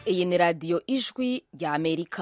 iyi ni radiyo ijwi rya amerika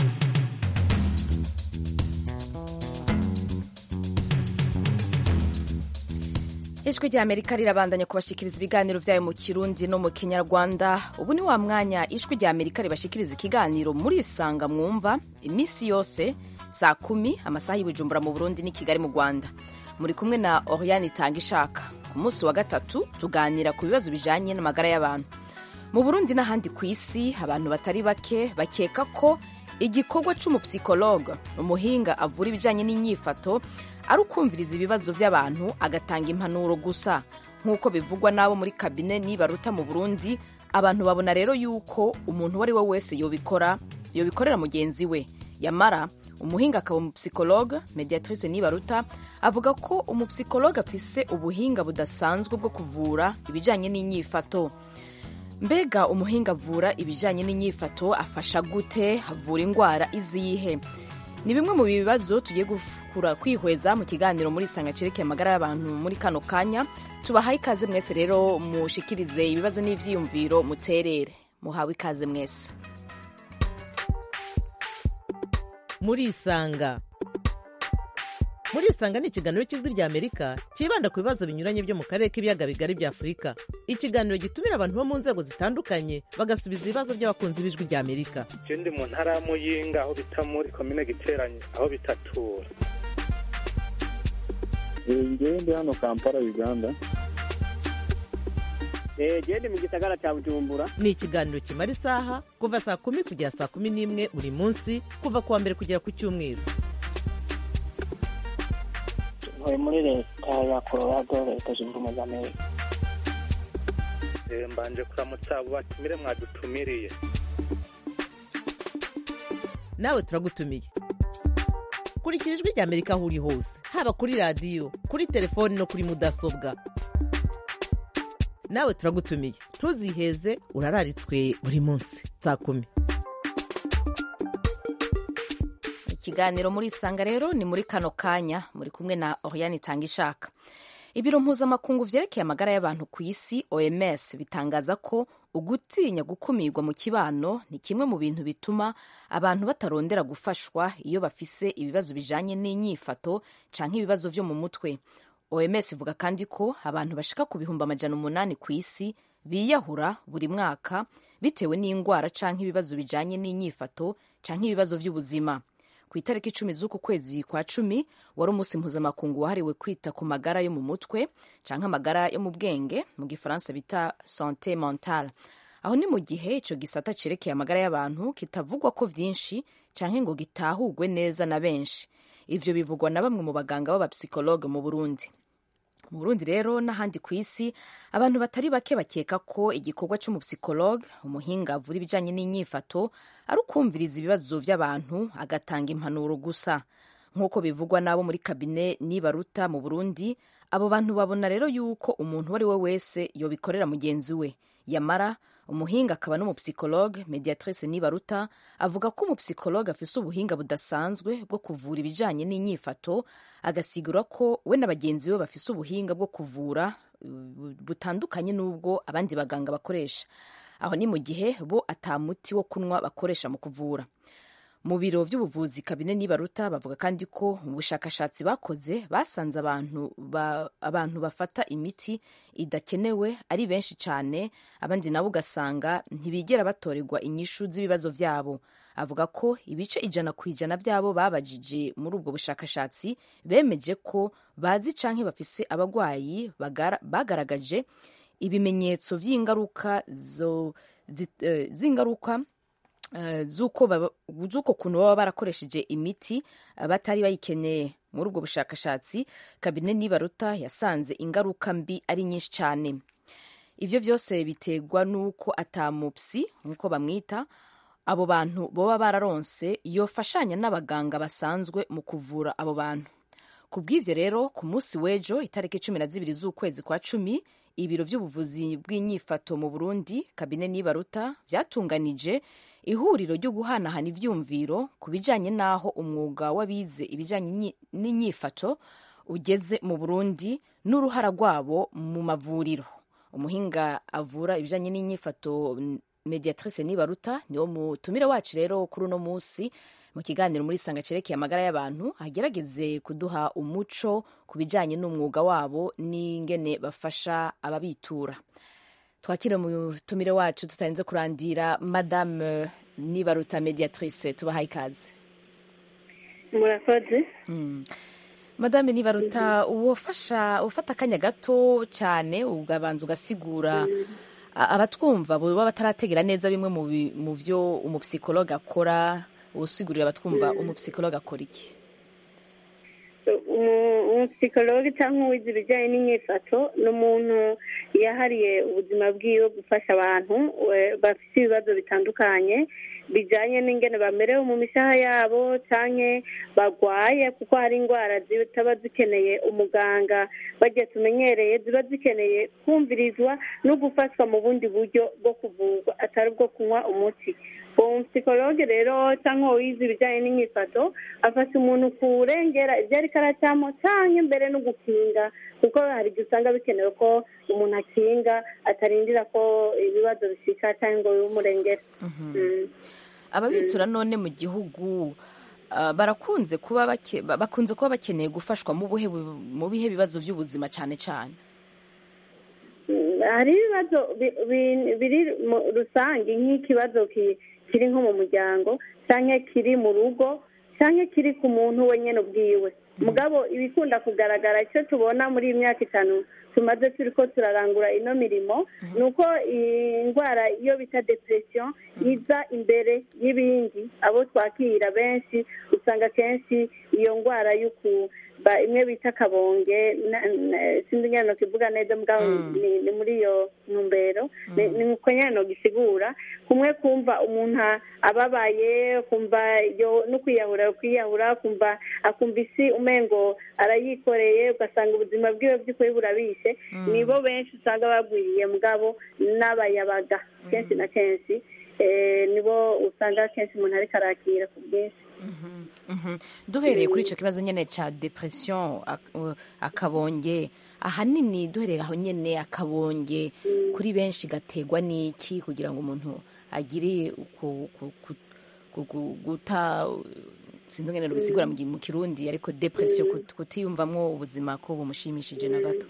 ijwi rya amerika rirabandanya kubashikiriza ibiganiro byayo mu kirundi no mu kinyarwanda ubu ni wa mwanya ijwi rya amerika ribashikiriza ikiganiro murisanga mwumva iminsi yose saa kumi amasaha y'ibujumbura mu burundi n'i kigali mu rwanda muri kumwe na oriane itanga ishaka ku munsi wa gatatu tuganira ku bibazo bijanye n'amagara y'abantu mu burundi n'ahandi ku isi abantu batari bake bakeka ko igikorwa c'umupsikologe umuhinga avura ibijanye n'inyifato ari ukumviriza ibibazo by'abantu agatanga impanuro gusa nk'uko bivugwa n'abo muri kabine nibaruta mu burundi abantu babona rero yuko umuntu uwo ari we wese yobikora yobikorera mugenzi we yamara umuhinga akaba umupsikologe mediatrice nibaruta avuga ko umupsikologe afise ubuhinga budasanzwe bwo kuvura ibijanye n'inyifato mbega umuhinga avura ibijanye n'inyifato afasha gute avura indwara izihe ni bimwe mu bibazo tugiye gukura kwihweza mu kiganiro muri isanga cerekeye amagara y'abantu muri kano kanya tubahaye ikaze mwese rero mushikirize ibibazo n'ivyiyumviro muterere muhawe ikaze mwese murisanga murisanga ni ikiganiro cy'ijwi rya amerika cyibanda ku bibazo binyuranye byo mu karere k'ibiyaga bigari bya afurika ikiganiro gitumira abantu bo mu nzego zitandukanye bagasubiza ibibazo by'abakunzi b'ijwi rya amerika je ndi mu ntara ya muyinga aho bita muri komine giteranye aho bitatura ngewe ndi hano kampala uganda gende mu gisagara cya bujumbura ni ikiganiro kimara isaha kuva saa kumi kugera saa kumi n'imwe buri munsi kuva ku wa mbere kugera ku cyumweru ntuye muri leta ya colorado leta zunze ubumwe za amerika Eh, mbanje kuramutsa abo batumire mwadutumiriye nawe turagutumiye kurikira ijwi rya amerika aho uri hose haba kuri radiyo kuri telefoni no kuri mudasobwa nawe turagutumiye ntuziheze urararitswe buri munsi saa kumi ikiganiro muri isanga rero ni muri kano kanya muri kumwe na oriane itanga ishaka ibiro mpuzamakungu vyerekeye amagara y'abantu ku isi oms bitangaza ko ugutinya gukumirwa mu kibano ni kimwe mu bintu bituma abantu batarondera gufashwa iyo bafise ibibazo bijanye n'inyifato canke ibibazo vyo mu mutwe oms ivuga kandi ko abantu bashika ku bihumbi amajana umunani ku isi biyahura buri mwaka bitewe n'indwara canke ibibazo bijanye n'inyifato canke ibibazo vy'ubuzima ku itariki icumi z'uku kwezi kwa cumi wari umunsi mpuzamakungu wahariwe kwita ku magara yo mu mutwe canke amagara yo mu bwenge mu gifaransa bita sante mentale aho ni mu gihe ico gisata cerekeye amagara y'abantu kitavugwa ko vyinshi canke ngo gitahurwe neza na benshi ivyo bivugwa na bamwe mu baganga b'abapsikologe mu burundi mu burundi rero n'ahandi ku isi abantu batari bake bakeka ko igikorwa c'umupsikologe umuhinga avura ibijanye n'inyifato ari ukumviriza ibibazo vy'abantu agatanga impanuro gusa nk'uko bivugwa n'abo muri kabine nibaruta mu burundi abo bantu babona rero yuko umuntu uwo ari we wese yobikorera mugenzi we yamara umuhinga akaba n'umupsikologe mediatrice nibaruta avuga ko umupsikologe afise ubuhinga budasanzwe bwo kuvura ibijanye n'inyifato agasigura ko we na bagenzi be bafise ubuhinga bwo kuvura butandukanye n'ubwo abandi baganga bakoresha aho ni mu gihe bo ata muti wo kunywa bakoresha mu kuvura mu biro vy'ubuvuzi kabine nibaruta bavuga kandi ko mu bushakashatsi bakoze basanze abantu ba, abantu bafata imiti idakenewe ari benshi cyane abandi nabo ugasanga ntibigera batorerwa inyishu z'ibibazo vyabo avuga ko ibice ijana ku ijana vyabo babajije muri ubwo bushakashatsi bemeje ko bazi canke bafise abagwayi bagaragaje ibimenyetso vy'ingaruka z'ingaruka z'uko kuntu baba barakoresheje imiti batari bayikeneye muri ubwo bushakashatsi kabine nibaruta yasanze ingaruka mbi ari nyinshi cyane ivyo vyose biterwa n'uko atamupsi nk'uko bamwita abo bantu boba bararonse yofashanya n'abaganga basanzwe mu kuvura abo bantu ku bw'ivyo rero ku munsi w'ejo itariki cumi na zibiri z'ukwezi kwa cumi ibiro vy'ubuvuzi bw'inyifato mu burundi kabine nibaruta vyatunganije ihuriro ryo guhanahana ivyumviro ku bijanye n'aho umwuga w'abize ibijanye n'inyifato ugeze mu burundi n'uruhara rwabo mu mavuriro umuhinga avura ibijanye n'inyifato mediatrice nibaruta niwo mutumire wacu rero kuri uno munsi mu kiganiro muri sanga cerekeye amagara y'abantu agerageze kuduha umuco ku bijyanye n'umwuga wabo n'ingene bafasha ababitura twakire mutumire wacu tutarinze kurandira madame nibaruta mediatrice tubahaye ikaze murakoze Mm. madame nibaruta uwafasha ufata akanya gato cyane ugabanza ugasigura a- abatwumva baba batarategera neza bimwe mu bi- mu byo umupsikologe akora usigurira abatwumva umupsikologe akora iki Umu- umupsikologe cyangwa uwize ibijyanye n'imyifato ni umuntu yahariye ubuzima bwiwe gufasha abantu we- bafite ibibazo bitandukanye bijyanye n'ingene bamerewe mu mishaha yabo cyangwa barwaye kuko hari indwara zitaba zikeneye umuganga bagiye tumenyereye ziba zikeneye kumvirizwa no gufashwa mu bundi buryo bwo kuvurwa atari ubwo kunywa umuti uwo mupsikologe rero cyangwa wize ibijyanye n'imyifato afasha umuntu kurengera ibyo ariko aracyamo cyangwa mbere no gukinga kuko hari igihe usanga bikenewe ko umuntu akinga atarindira ko ibibazo bishika cyangwa ngo bimurengere Mm. ababitura none mu gihugu ah, barakunze kuba bake- ba- bakunze kuba bakeneye gufashwa mu buhe bu- mu bihe bibazo by'ubuzima cyane cyane Mm, hari ibibazo bi- bi- biri mu rusange nk'ikibazo ki- kiri nko mu muryango cyangwa kiri mu rugo cyangwa kiri ku muntu wenyine ubwiwe mugabo ibikunda kugaragara icyo tubona muri iyi myaka itanu tumaze turi ko turarangura ino mirimo ni uko iyi ndwara iyo bita depression iza imbere y'ibindi abo twakira benshi usanga kenshi iyo ndwara y'uku ba imwe bita akabonge na- na- sinzi nyine nokivuga neza mugabo Mm. ni ni muri iyo ntumbero ni ni uko nyine nogisigura kumwe kumva umuntu a- ababaye kumva yo no kwiyahura kwiyahura kumva akumva isi umengo arayikoreye ugasanga ubuzima bwiwe by'ukuri burabishe nibo benshi usanga bagwiriye mugabo n'abayabaga kenshi na kenshi eh, nibo usanga kenshi umuntu ariko arakira ku bwinshi Mhm. duhereye kuri icyo kibazo nyine cya depression ak- uh, akabonge ahanini duhereye aho nyine akabonge kuri benshi gategwa n'iki kugira ngo umuntu agire uku- ku- ku- ku- ku- guta sinzi ngene bisigura mu gi- mu kirundi ariko depression kut- kutiyumvamwo ubuzima ko bumushimishije na gato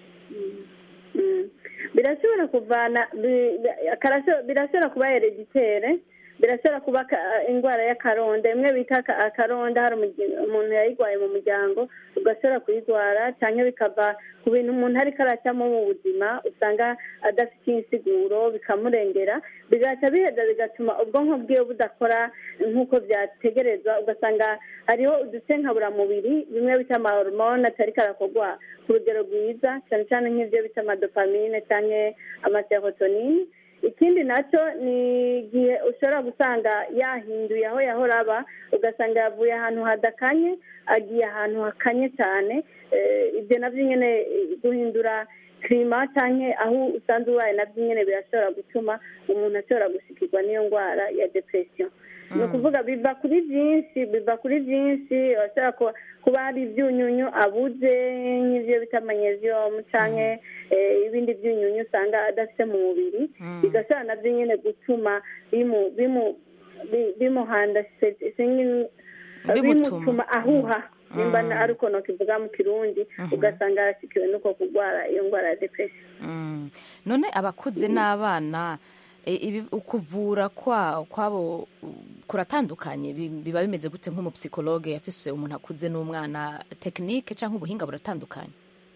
Mm. birashobora kuvana bi- bi- akarasho- birashobora kuba hereditere birashobora kuba aka- indwara y'akaronda imwe bita aka- akaronda hari umugi- umuntu yayirwaye mu muryango ugashobora kuyirwara cyangwa bikava ku bintu umuntu ariko aracyamo mu buzima usanga adafite insiguro bikamurengera bigaca biheza bigatuma ubwonko bwiwe budakora nk'uko byategerezwa ugasanga hariho uduce nkaburamubiri bimwe bita amahormone atari karakorwa ku rugero rwiza cyane cyane nk'ibyo bita amadopamine cyangwa amaserotonine ikindi nacyo ni igihe ushobora gusanga yahinduye aho yahora aba ugasanga yavuye ahantu hadakanye agiye ahantu hakanye cyane Eh, ibyo nabyo nyine eh, guhindura kirima cyangwa aho usanzwe ubaye nabyo nyine birashobora gutuma umuntu ashobora gushikirwa n'iyo ndwara ya depression ni ukuvuga biva kuri byinshi biva kuri byinshi bashobora kuba kuba hari ibyunyunyu abuze nk'ibyo bita magnesium cyangwa eh, ibindi byunyunyu usanga adafite mu mubiri bigashobora nabyo nyine gutuma bimu bimu bi- bimuhanda se- sinzi- Bimutuma. bimutuma ahuha nimba na- ari uko nokivuga mu kirundi ugasanga arashikiwe n'uko kurwara iyo ndwara ya depression Mm. none abakuze n'abana e, ibi- ukuvura kwa kwabo uh, kuratandukanye Bi- biba bimeze gute nk'umupsikologe yafise umuntu akuze n'umwana tekinike cyangwa ubuhinga buratandukanye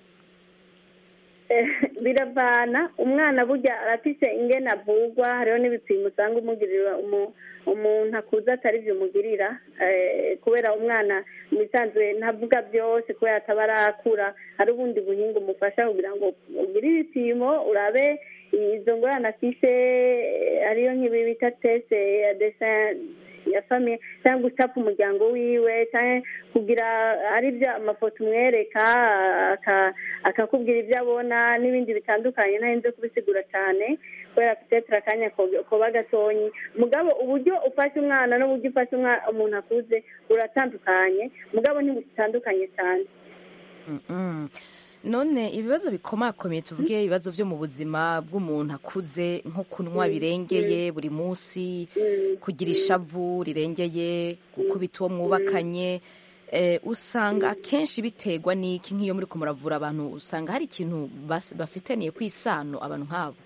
Eh, biravana umwana burya arafise ingene avugwa hariho n'ibipimo usanga umugirira umu- umuntu akuze atari byo umugirira eh, kubera umwana mu bisanzwe ntavuga byose kubera ataba arakura hari ubundi buhinga umufasha kugira ngo ugire ibipimo urabe izo ngorane afise eh, hariyo nk'ibi bita tese ya desin ya famiye cyangwa gucapa umuryango wiwe cyangwa kugira ari byo amafoto umwereka aka- akakubwira ibyo abona n'ibindi bitandukanye ntarinze kubisigura cyane kubera petetre akanya ko- koba gatonyi mugabo uburyo ufashe umwana n'uburyo ufashe umwa- umuntu akuze buratandukanye mugabo ntibutandukanye cyane Mm-mm. none ibibazo bikomakomeye tuvuge ibibazo byo mu buzima bw'umuntu akuze nko kunywa birengeye buri munsi kugira ishavu rirengeye gukubita uwo mwubakanye eh, usanga akenshi biterwa n'iki nk'iyo muri ko muravura abantu usanga hari ikintu bas- bafitaniye ku isano abantu nk'abo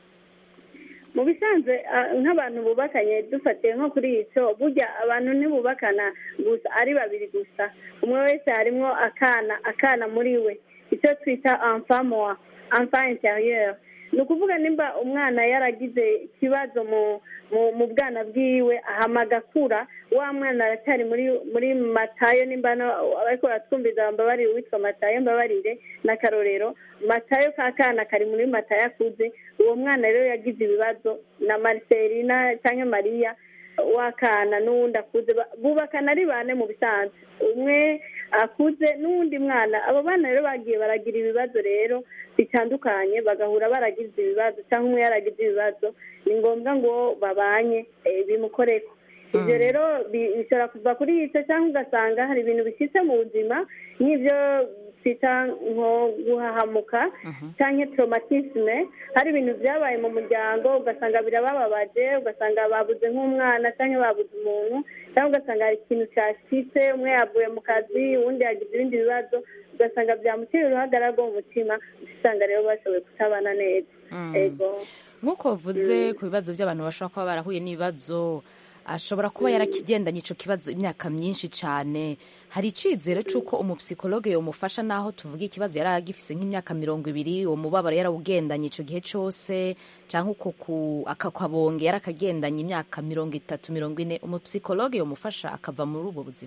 mu bisanzwe ah, nk'abantu bubakanye dufatiye nko kuri icyo burya abantu ntibubakana gusa ari babiri gusa umwe wese harimo akana akana muri we icyo twita enfant moi enfant intérieur ni ukuvuga nimba umwana yaragize ikibazo mu mu mu bwana bwiwe ahama agakura wa mwana aracyari muri muri matayo nimba no- abariko baratwumviza mbabarire uwitwa matayo mbabarire n'akarorero matayo ka kana kari muri matayo akuze uwo mwana rero yagize ibibazo na mariselina cyangwa mariya w'akana n'uwundi akuze ba- bubakana ari bane mu bisanzwe umwe akuze n'uwundi mwana abo bana rero bagiye baragira ibibazo rero bitandukanye bagahura baragize ibibazo cyangwa umwe yaragize ibibazo ni ngombwa ngo babanye eh, bimukoreko ibyo rero bi- bishobora kuva kuri icyo cyangwa ugasanga hari ibintu bishyitse mu buzima nk'ibyo twita nko guhahamuka cyangwa traumatisme hari ibintu byabaye mu muryango ugasanga birabababaje ugasanga babuze nk'umwana cyangwa babuze umuntu cyangwa ugasanga hari ikintu cyashyitse umwe yavuye mu kazi uwundi yagize ibindi bibazo ugasanga byamuteye uruhagarara rwo mu mutima usanga rero bashoboye kutabana neza ego nk'uko bavuze ku bibazo by'abantu bashobora kuba barahuye n'ibibazo ashobora kuba yarakigendanye icyo kibazo imyaka myinshi cyane hari icyizere cy'uko umupsikologe yamufasha n'aho tuvuga ikibazo yari agifise nk'imyaka mirongo ibiri uwo mubabaro yarawugendanye icyo gihe cyose cyangwa uko ku- akakabonge yarakagendanye imyaka mirongo itatu mirongo ine umupsikologe yamufasha akava muri ubwo buzima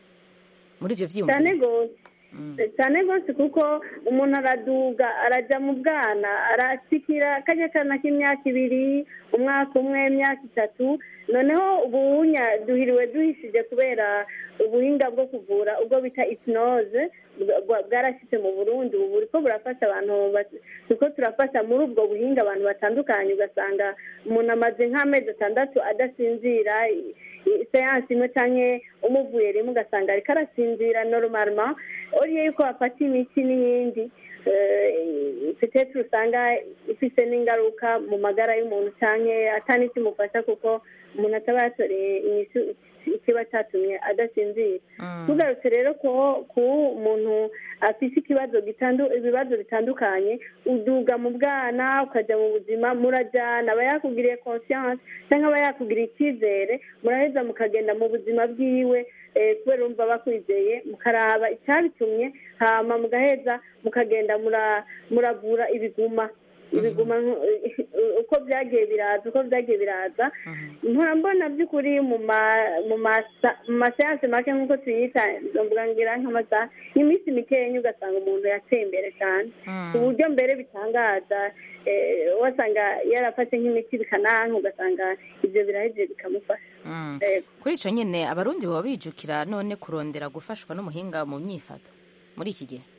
muri ibyo cyane byiyumviro rwose cyane rwose kuko umuntu araduga arajya mu bwana arasikira kajya kana k'imyaka ibiri umwaka umwe imyaka itatu noneho ubunya duhiriwe duhishije kubera ubuhinga bwo kuvura ubwo bita isinoze bwarashyitse mu burundi ubu buri ko burafasha abantu ba- turiko turafasha muri ubwo buhinga abantu batandukanye ugasanga umuntu amaze nk'amezi atandatu adasinzira i- i- seansi imwe canke umuvuye rimwe ugasanga ariko arasinzira normalement oriye yuko bafata imiti n'iyindi eh, peut-être usanga ifise n'ingaruka mu magara y'umuntu canke atani kimufasha kuko umuntu ataba yatoreye inyishu ikiba cyatumye adasinzira tugarutse rero ko ku muntu afite ikibazo gitandu ibibazo bitandukanye uduga mu bwana ukajya mu buzima murajyana aba yakugiriye conscience cyangwa aba yakugiriye icyizere muraheza mukagenda mu buzima bwiwe eh, kubera urumva bakwizeye mukaraba icyabitumye hama mugaheza mukagenda mura- muravura ibiguma ibiguma nko- uko byagiye biraza uko byagiye biraza mpora mbona by'ukuri mu ma- mu masa- mu maseanse make nk'uko tuyita mvuga ngira nk'amasaha nk'iminsi mikenya ugasanga umuntu yateye imbere cyane ku buryo mbere bitangaza eh, wasanga yarafashe nk'imiti bikananka ugasanga ibyo birahejeje bikamufasha Yego. kuri icyo nyine abarundi baba bijukira none kurondera gufashwa n'umuhinga mu myifato muri iki gihe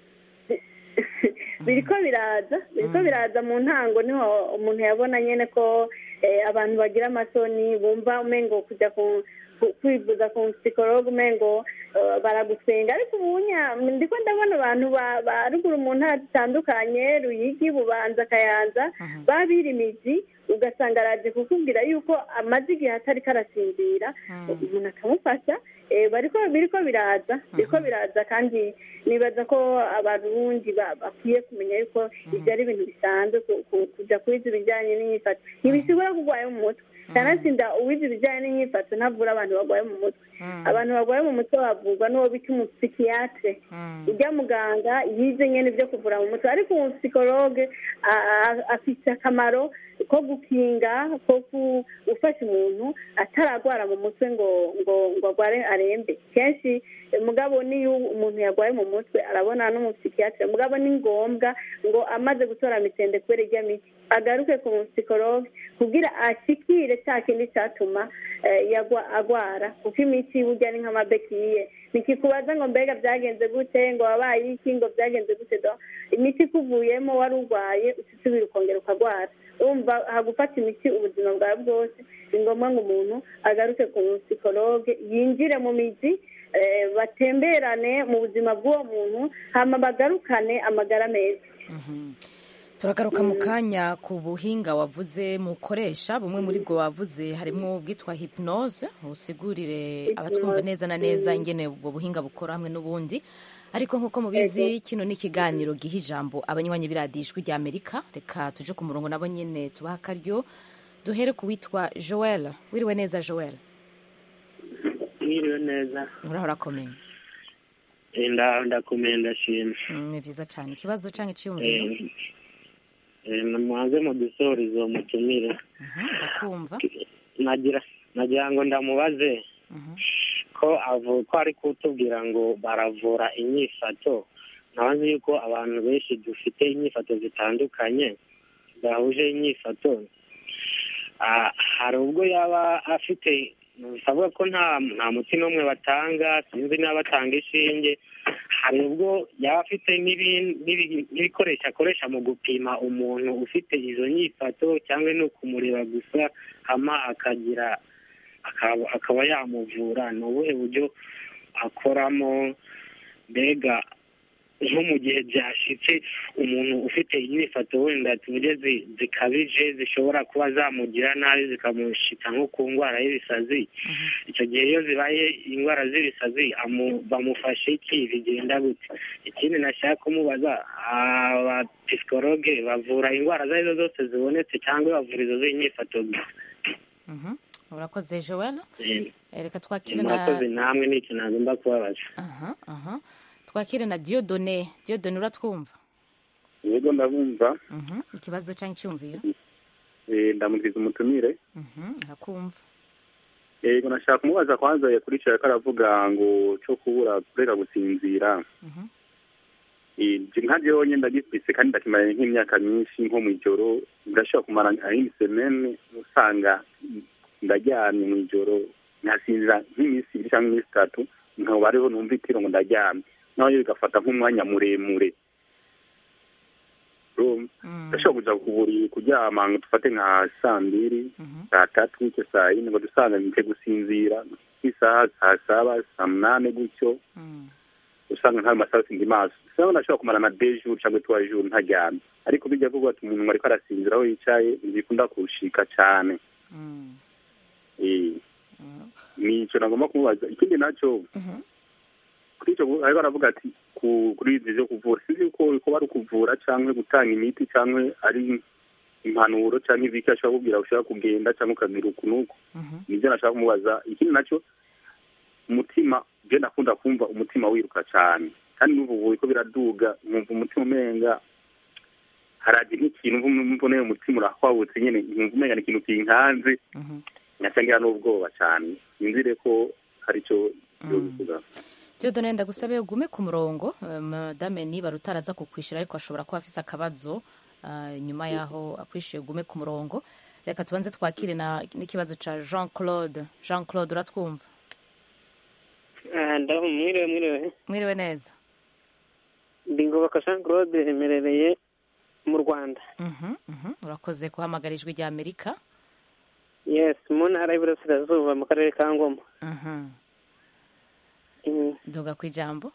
biriko biraza biriko biraza mu ntango niho umuntu yabona nyene ko eh, abantu bagira amasoni bumva umengo kujya ku ku- kwivuza ku psikologe umengo eh, baragusenga ariko ubunya ndiko ndabona abantu ba- ba ruguru mu ntara zitandukanye ruyigi bubanza kayanza babirimizi ugasanga araje kukubwira yuko amaze igihe atari karasinzira umuntu akamufasha eh, bariko biriko biraza biriko biraza kandi nibaza ko abarundi ba- bakwiye kumenya yuko ibyo ari ibintu bisanzwe ku- ku- kujya kwiza ibijyanye n'imyifato ntibishobora kurwaye mu mutwe kanatsinda uwize ibijyanye n'imyifato ntavura abantu barwaye mu mutwe abantu barwaye mu mutwe bavurwa n'uwo bita umupsikiyatire ujya muganga yize nyine ibyo kuvura mu mutwe ariko umupsikologe a- a- afite akamaro ko gukinga ko ku- gufasha umuntu ataragwara mu mutwe ngo ngo ngo agware arembe kenshi eh, mugabo niyo umuntu yarwaye mu mutwe arabona n'umupsikiyatire mugabo ni ngombwa ngo amaze gutora mitende kubera irya miti agaruke ku mupsikologe kugira ashikire cya kindi cyatuma eh, yagwa agwara kuko imiti burya ni nk'amabekiye nikikubaza ngo mbega byagenze gute ngo wabaye iki ngo byagenze gute do imiti ikuvuyemo wari urwaye usubira ukongera ukagwara urumva hagufata imiti ubuzima bwawe bwose ni ngombwa ngo umuntu agaruke ku psikologe yinjire mu mizi eh, batemberane mu buzima bw'uwo muntu hama bagarukane amagara meza turagaruka mu kanya ku buhinga wavuze mukoresha bumwe muri bwo wavuze harimo ubwitwa hypnose usigurire abatwumva neza na neza ingene ubwo buhinga bukora hamwe n'ubundi ariko nk'uko mubizi kino ni ikiganiro giha ijambo abanywanyi b'iradiyo ijwi rya amerika reka tuje ku murongo nabo nyine tubaha akaryo duhere ku witwa joel wiriwe neza joel mwiriwe neza uraho urakomeye nda ndakomeye ndashima Mm, ni vyiza cyane ikibazo cyangwa icyiyumviro Eh, eh, mubanze mudusoreze uwo mutumire Mhm, ndakumva nagira nagira ngo ndamubaze Mhm. ko avu ko ari kutubwira ngo baravura inyifato ntabazi yuko abantu benshi dufite inyifato zitandukanye zahuje inyifato Ah, hari ubwo yaba afite bisavuga ko nta nta muti n'umwe batanga sinzi niba batanga inshinge hari ubwo yaba afite n'ibi- n'ibi- n'ibikoresho akoresha mu gupima umuntu ufite izo nyifato cyangwa ni ukumureba gusa hama akagira akaba akaba yamuvura ni ubuhe buryo akoramo mbega nko mu gihe byashitse umuntu ufite inyifato wenda tuvuge zi- zikabije zishobora kuba zamugira nabi zikamushika nko ku ndwara y'ibisazi icyo gihe iyo zibaye indwara z'ibisazi amu- bamufashe iki bigenda gute ikindi nashaka kumubaza abapisikologe bavura indwara izo ari zo zose zibonetse cyangwa bavura izo z'inyifato gusa Mhm. urakoze joel Eh, Eh, reka twakire na murakoze namwe ni ikintu nagomba kubabaza aha aha twakire na diodone diodone uratwumva yego ndabumva Mhm, ikibazo cyangwa icyumviro Eh, ndamubwiza umutumire Mhm, arakumva yego nashaka kumubaza kwanza yakurikiye ko aravuga ngo cyo kubura kureka gusinzira Mhm. Eh, nje nka jewe nyine ndagifise kandi ndakimaranye nk'imyaka myinshi nko mw'ijoro ndashobora kumara nk'isemene usanga ndaryamye mw'ijoro nkasinzira nk'iminsi ibiri cyangwa iminsi itatu nkaba ariho numva itiro ngo ndaryamye naho bigafata nk'umwanya muremure Urumva? Mm, ndashobora kuja ku buriri kuryama ngo dufate nka saa mbiri mhm, saa tatu gutyo saa yine ngo dusanga nite gusinzira nk'isaha saa saba saa munane gutyo mm, usanga ntayo masaha sindi maso usanga ndashobora kumara na deux jours cyangwa trois jours ntaryamye ariko bijya kuvuga ati umuntu ariko arasinzira aho yicaye ntibikunda kurushika cyane mm, Eh, mm, ni icyo nagomba kumubaza ikindi nacyo mhm, kuri icyo ariko aravuga ati ku- kuri izi zo kuvura sinzi yuko kuba ari ukuvura cyangwa gutanga imiti cyangwa ari impanuro cyangwa ibiki ashobora kubwira ushobora kugenda cyangwa ukagira uku n'uku mhm, nibyo nashaka kumubaza ikindi nacyo umutima je ndakunda kumva umutima wiruka cyane kandi n'ubu buye ko biraduga nkumva umutima umenga haraje nk'ikintu mboneye umutima urahwabutse nyine nkumva umenga ni ikintu kinkanze mhm. nyacangira n'ubwoba cyane sinzire ko hari icyo bivuga diodone ndagusabe ugume ku murongo eh, madame niba rutaraza kukwishyura ariko ashobora kuba afise akabazo ah, nyuma yaho akwishyuye ugume ku murongo reka tubanze twakire na- n'ikibazo ca jean claude jean claude uratwumva ndaho mwiriwe mwiriwe mwiriwe neza ndi ngobaka jean claude emerereye mu rwanda Mhm, mhm. urakoze guhamagara ijwi rya amerika yes mu ntara y'iburasirazuba mu karere ka ngoma Mhm. Mm. duga ku ijambo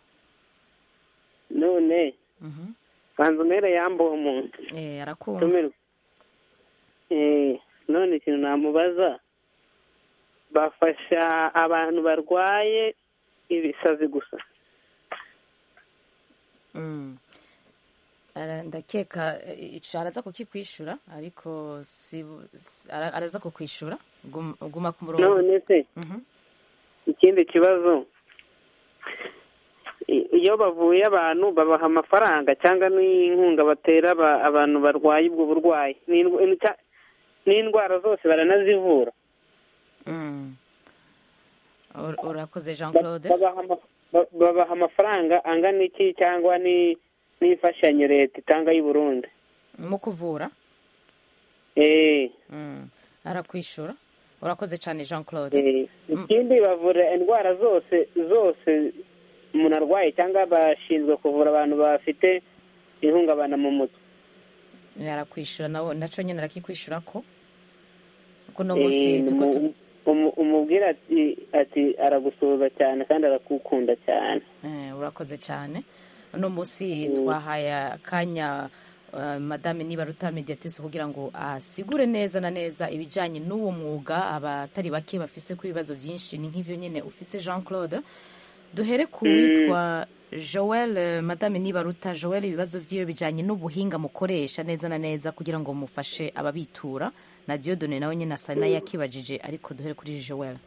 none Mhm. banza umere yambuwe umuntu Eh, arakumva tumirwe Eh, none ikintu namubaza bafasha abantu barwaye ibisazi gusa Mm. Ara- ndakeka eh, ico araza kukikwishura ariko si si- ara- araza kukwishura Gum- guma ku murongo none se Mhm. ikindi kibazo i- iyo bavuye abantu babaha amafaranga cyangwa n'inkunga batera aba- abantu barwaye ubwo burwayi N'indw- n'icya- n'indwara zose baranazivura Mm. Ur- urakoze jean Ba- claude babaha ama- ba- babaha amafaranga angana iki cyangwa ni n'imfashanyo leta itanga y'u Burundi mu kuvura eh Mm. arakwishura urakoze cyane jean claude eh ikindi bavura indwara zose zose umuntu arwaye cyangwa bashinzwe kuvura abantu bafite ihungabana mu mutwe arakwishura nawe naco nyine arakikwishura ko kuno Eh, munsi ni tuko mu- tu- umu- umubwira ati ati aragusuhuza cyane kandi arakukunda cyane Eh, urakoze cyane uno munsi twahaye akanya eh, madame nibaruta mediatisi kugira ngo asigure neza na neza ibijyanye n'uwo mwuga abatari bake bafise ku ibibazo byinshi ni nk'ivyo nyine ufise jean claude duhere ku witwa joel eh, madame nibaruta joel ibibazo by'iyo bijyanye n'ubuhinga mukoresha neza na neza kugira ngo mufashe ababitura na diodone nawe nyine asa n'ayakibajije ariko duhere kuri joel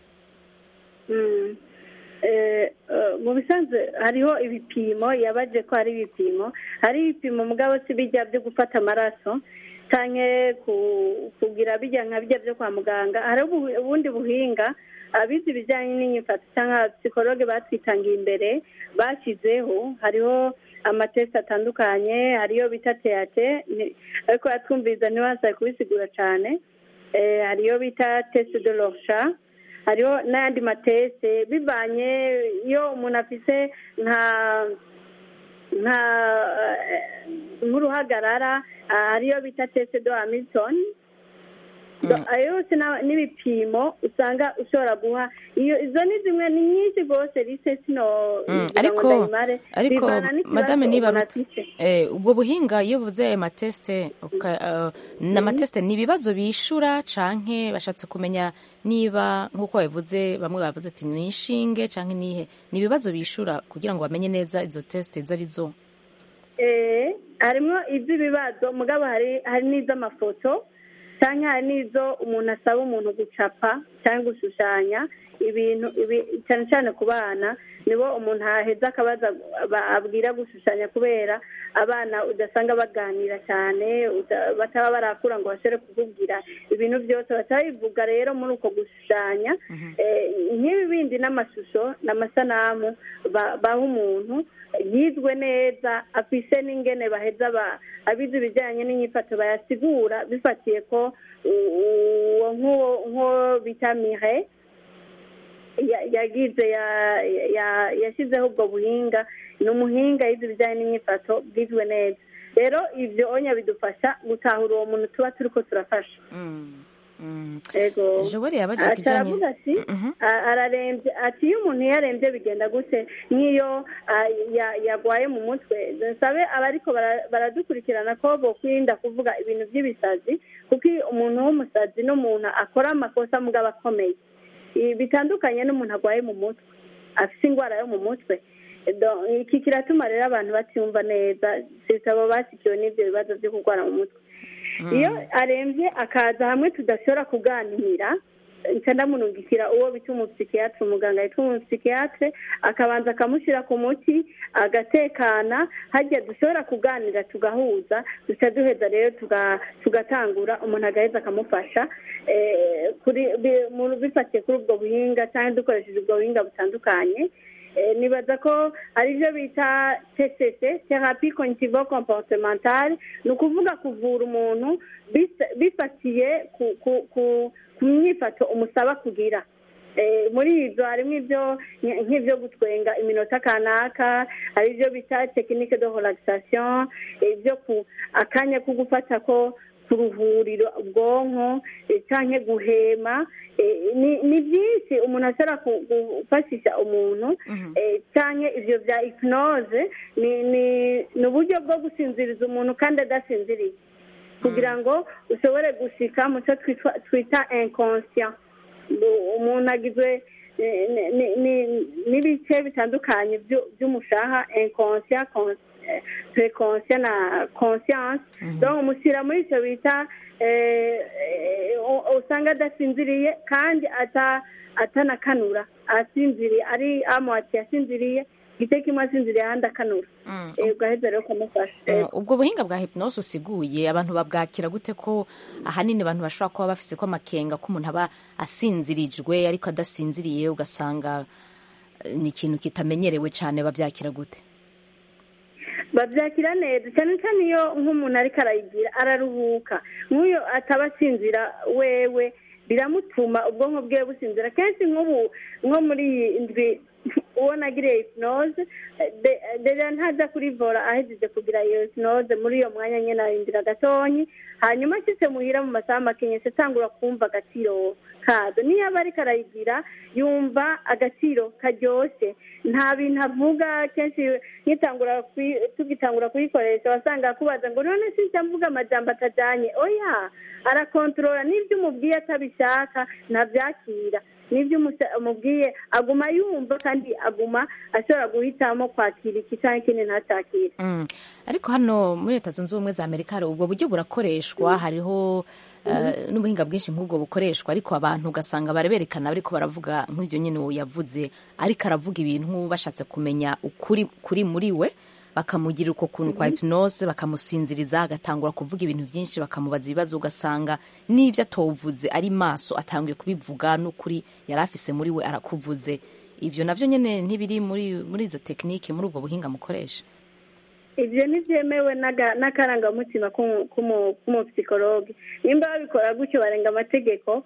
Mm. Eh, eh, mu bisanzwe hariho ibipimo yabaje ko hari ibipimo hari ibipimo mugabo si bijya byo gufata amaraso canke ku- kugira bijya nka bijya byo kwa muganga hariho ubu- ubundi buhinga abize ibijyanye n'inyifato cyangwa psikologe batwitangiye imbere bashyizeho hariho amatesi atandukanye hariyo bita teyate ni- ariko yatwumviriza ntiwasaye kubisigura cyane Eh, hariyo bita tesi de lorsha hariho n'ayandi matese bivanye iyo umuntu afise nka nka eh, nk'uruhagarara ah, hariyo bita tese do hamilton Do- ayo yose na- n'ibipimo usanga ushobora guha iyo izo ni zimwe ni nyinshi rwose rise sino Mm, ngira ngo ariko ndayimare. ariko Bivana n'ikibazo madame niba umuntu afise. eh, ubwo buhinga iyo buvuze ayo matesite uka- eh, ni amatesite ni ibibazo bishura canke bashatse kumenya niba nk'uko babivuze bamwe bavuze ati ni inshinge canke nihe ni ibibazo bishura kugira ngo bamenye neza izo tesite izo ari zo Eh, harimo iby'ibibazo mugabo hari hari n'iz'amafoto cyangwa hari n'izo umuntu asaba umuntu gucapa cyangwa gushushanya ibintu ibi- cyane cyane ku bana nibo umuntu aheza akabaza ba- abwira gushushanya kubera abana udasanga baganira cyane uda- bataba barakura ngo bashobore kukubwira ibintu byose batabivuga rero muri uko gushushanya Eh, nk'ibi bindi n'amashusho n'amasanamu ba- baha umuntu yizwe neza afise n'ingene baheza ba- abize ibijyanye n'inyifato bayasigura bifatiye ko u- uwo nk'uwo nk'uwo bita mire ya- yagize ya- ya- yashyizeho ubwo buhinga ni umuhinga yize ibijyanye n'inyifato bwizwe neza rero ibyo onya bidufasha gutahura uwo muntu tuba turi ko turafasha Mm, mm. ego Joel yabajije Ati, ikijyanye aravuga ati Mhm. a- ararembye ati iyo umuntu yarembye bigenda gute nk'iyo ah, ya- yarwaye mu mutwe nsabe abariko bara- baradukurikirana ko bokwirinda kuvuga ibintu by'ibisazi kuko iyo umuntu w'umusazi n'umuntu akora amakosa mugabo akomeye Ibi bitandukanye n'umuntu arwaye mu mutwe afite indwara yo mu mutwe Do- iki kiratuma rero abantu batumva neza sitabo basikiwe n'ibyo bibazo byo kurwara mu mutwe iyo arembye akaza hamwe tudashobora kuganira nca ndamunungikira uwo bita umupsikiyatire umuganga yitwa umupsikiyatire akabanza akamushyira ku muti agatekana hajya dushobora kuganira tugahuza duca duheza rero tuga- tugatangura umuntu agaheza akamufasha eh, kuri bi- mu- bifatiye kuri ubwo buhinga cyangwa dukoresheje ubwo buhinga butandukanye Eh, nibaza ko ari byo bita tct therapie cognitivo comportementale ni ukuvuga kuvura umuntu bis- bifatiye ku ku- ku- ku myifato umusaba kugira Eh, muri ibyo harimo ibyo nk- nk'ibyo gutwenga iminota kanaka hari ibyo bita tekinike de relaxation ibyo ku akanya ko gufata ko kuruhurira ubwonko eh, canke guhema eh, ni ni byinshi umuntu ashobora ku- gufashisha umuntu eh, canke ivyo vya hypnose ni ni ni uburyo bwo gusinziriza umuntu kandi adasinziriye kugira ngo ushobore gushika mu cyo twitwa- twita inconscient Ngo umuntu agizwe eh, ni- ni- ni- n'ibice bitandukanye byu- by'umushaha inconscient con- eh, preconscient na conscience donc umushyira muri icyo bita eh, eh, u- usanga adasinziriye kandi ata- atanakanura asinziriye ari amuwati yasinziriye igice kimwe asinziriye ahandi akanura Mm. Eh, ugaheza rero ukamufasha Mm, ubwo buhinga bwa hypnose usiguye abantu babwakira gute ko ahanini abantu bashobora kuba bafise ko amakenga ko umuntu aba asinzirijwe ariko adasinziriye ugasanga eh, ni ikintu kitamenyerewe cyane babyakira gute babyakira neza cyane cyane iyo nk'umuntu ariko arayigira araruhuka nk'uyo ataba asinzira wewe biramutuma ubwonko bwe businzira kenshi nk'ubu nko muri iyi ndwi uwo nagiriye hypnose eh, de- deja ntaza kurivura ahejeje kugira iyo hypnose muri iyo mwanya nyine arindira gatonyi hanyuma ashitse muhira mu masaha makenyese atangura kumva agaciro kazo niyo aba ariko arayigira yumva agaciro karyoshe nta bintu avuga kenshi nkitangura kuyi- tugitangura kuyikoresha wasanga akubaza ngo none sinjya mvuga amajambo atajanye oya arakontorora n'ibyo umubwiye atabishaka ntabyakira n'ibyo umusa- umubwiye aguma yumva kandi aguma ashobora guhitamo kwakira iki cyangwa ikindi ntacyakire Mm. ariko hano muri leta zunze ubumwe za amerika hari ubwo buryo burakoreshwa hariho eh, n'ubuhinga bwinshi nk'ubwo bukoreshwa ariko abantu ugasanga bareberekana bariko baravuga nk'ibyo nyine uwo yavuze ariko aravuga ibintu bashatse kumenya ukuri kuri muri we bakamugira uko kuntu kwa hypnose bakamusinziriza agatangura kuvuga ibintu byinshi bakamubaza ibibazo ugasanga n'ibyo atovuze ari maso atanguye kubivuga n'ukuri yari afise muri we arakuvuze ivyo navyo nyene ntibiri muri muri izo tekinike muri ubwo buhinga mukoresha ibyo ntibyemewe n'aga- n'akarangamutima k'umu- k'umu- k'umupsikologe nimba babikora gutyo barenga amategeko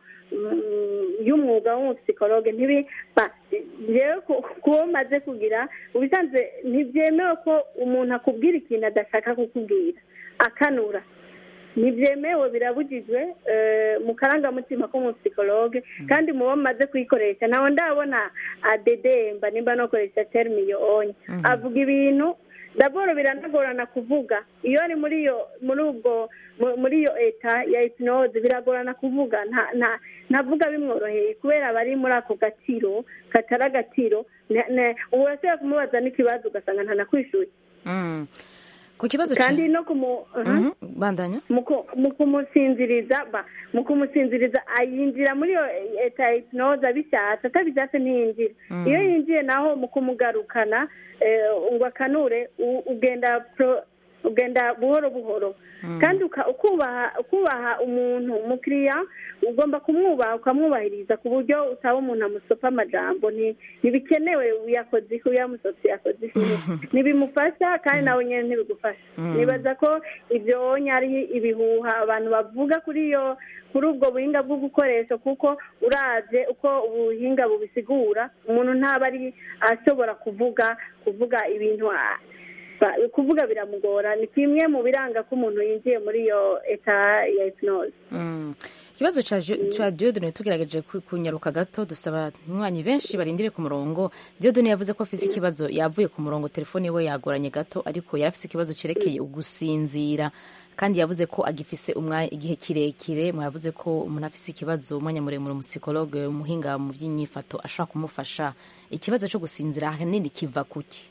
mm, y'umwuga w'umupsikologe ntibi ba rero ku- kuwo maze kugira ubisanzwe ntibyemewe ko umuntu akubwira ikintu adashaka kukubwira akanura ntibyemewe birabujijwe eh, mu karangamutima k'umupsikologe kandi mu bo maze kuyikoresha ntawe ndabona adedemba nimba nokoresha terimi iyo onye avuga ibintu daboro biranagorana kuvuga iyo ari muri iyo muri ubwo mu- muri iyo eta ya hypnose biragorana kuvuga nta nta ntavuga bimworoheye kubera aba ari muri ako gaciro katari agaciro ne- ne- ubu urashobora kumubaza n'ikibazo ugasanga ntanakwishyuye Mm. ku kibazo ca- kandi no kumu uh-huh. Mhm, bandanya mu ku- mu kumusinziriza ba mu kumusinziriza ayinjira muri iyo eta ya hypnose abishatse atabishatse ntiyinjira iyo yinjiye naho mu kumugarukana eh, ngo akanure u- ugenda pro- ugenda buhoro buhoro kandi uka- ukubaha ukubaha umuntu umukiriya ugomba kumwubaha ukamwubahiriza ku buryo utaba umuntu amusopa amajambo Nti- ntibikenewe uyakoze iki uyamusotse yakoze iki ntibimufasha kandi nawe nyine ntibigufasha nibaza ko ibyo wonye ari ibihuha abantu bavuga kuri iyo kuri ubwo buhinga bwo gukoresha kuko uraje uko ubuhinga bubisigura umuntu ntaba ari ashobora kuvuga kuvuga ibintu ah, ba- kuvuga biramugora ni kimwe mu biranga ko umuntu yinjiye muri iyo eta ya hypnose Mm. ikibazo ca Jo- ca diodone tugerageje ku- kunyaruka gato dufite abanywanyi benshi barindiriye ku murongo diodone yavuze ko afise ikibazo yavuye ku murongo telefone we yagoranye gato ariko yari afise ikibazo cerekeye ugusinzira kandi yavuze ko agifise umwanya igihe kirekire mwavuze ko umuntu afise ikibazo umwanya muremure umusipsikologe umuhinga mu by'inyifato ashobora kumufasha ikibazo cyo gusinzira ahanini kiva kuki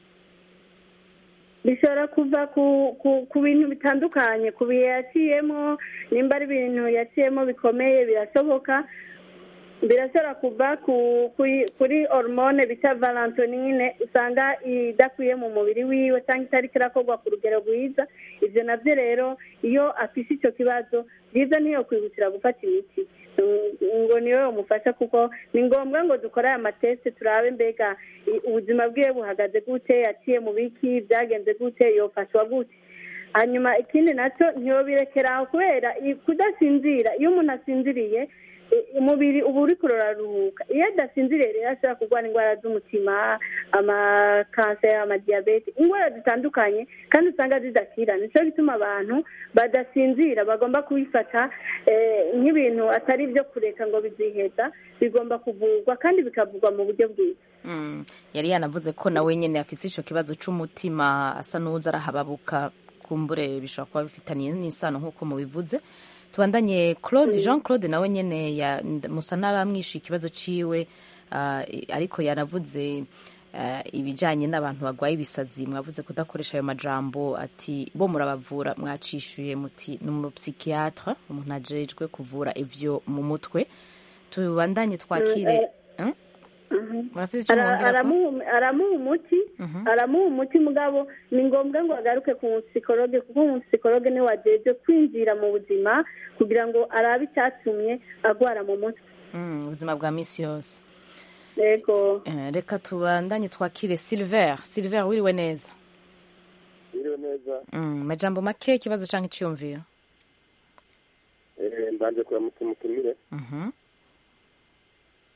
bishobora kuva ku ku ku bintu bitandukanye ku bihe yaciyemo nimba ari ibintu yaciyemo bikomeye birashoboka birashobora kuva ku kuri kuri hormone bita valentonine usanga idakwiye mu mubiri wiwe cyangwa itariko irakorwa ku rugero rwiza ibyo nabyo rero iyo afise icyo kibazo byiza niyo kwihutira gufata imiti Mm, ngo niwe umufasha kuko ni ngombwa ngo dukore aya matesite turabe mbega i- ubuzima bwiwe buhagaze gute yaciye mu biki byagenze gute yofashwa gute hanyuma ikindi nacyo ntiyobirekera aho kubera i- kudasinzira iyo umuntu asinziriye i- umubiri uba uri kurararuhuka iyo adasinziriye rero ashobora kurwara indwara z'umutima amakanseri amadiyabete indwara zitandukanye kandi usanga zidakira nicyo gituma abantu badasinzira bagomba kubifata eh, nk'ibintu atari ibyo kureka ngo biziheza bigomba kuvurwa kandi bikavurwa mu buryo bwiza Mm. yari yanavuze ko nawe nyene afise ico kibazo c'umutima asa n'uza arahababuka kumbure bishobora kuba bifitaniye n'isano nk'uko mubivuze tubandanye claude jean claude nawe nyene ya- nda- musa n'abamwishe ikibazo ciwe ah, i- ariko yanavuze ah, ibijanye n'abantu bagwaye ibisazi mwavuze kudakoresha ayo majambo ati bo murabavura mwacishuye muti ni umupsikiatre umuntu ajejwe kuvura ivyo mu mutwe tubandanye twakire Eh? murafise ico Ara- mwongerako aramuha aramuha umuti aramuha umuti mugabo ni ngombwa ngo agaruke ku musikologe kuko umusikologe niwe wajejwe kwinjira mu buzima kugira ngo arabe icyatumye agwara mu mutwe Mm, ubuzima bwa misi yose yego Eh, reka tubandanye twakire silver silver wiriwe neza biriwe neza Mm, majambo make ikibazo canke iciyumviro Eh, mbanje kuramutsa umutumire Mhm.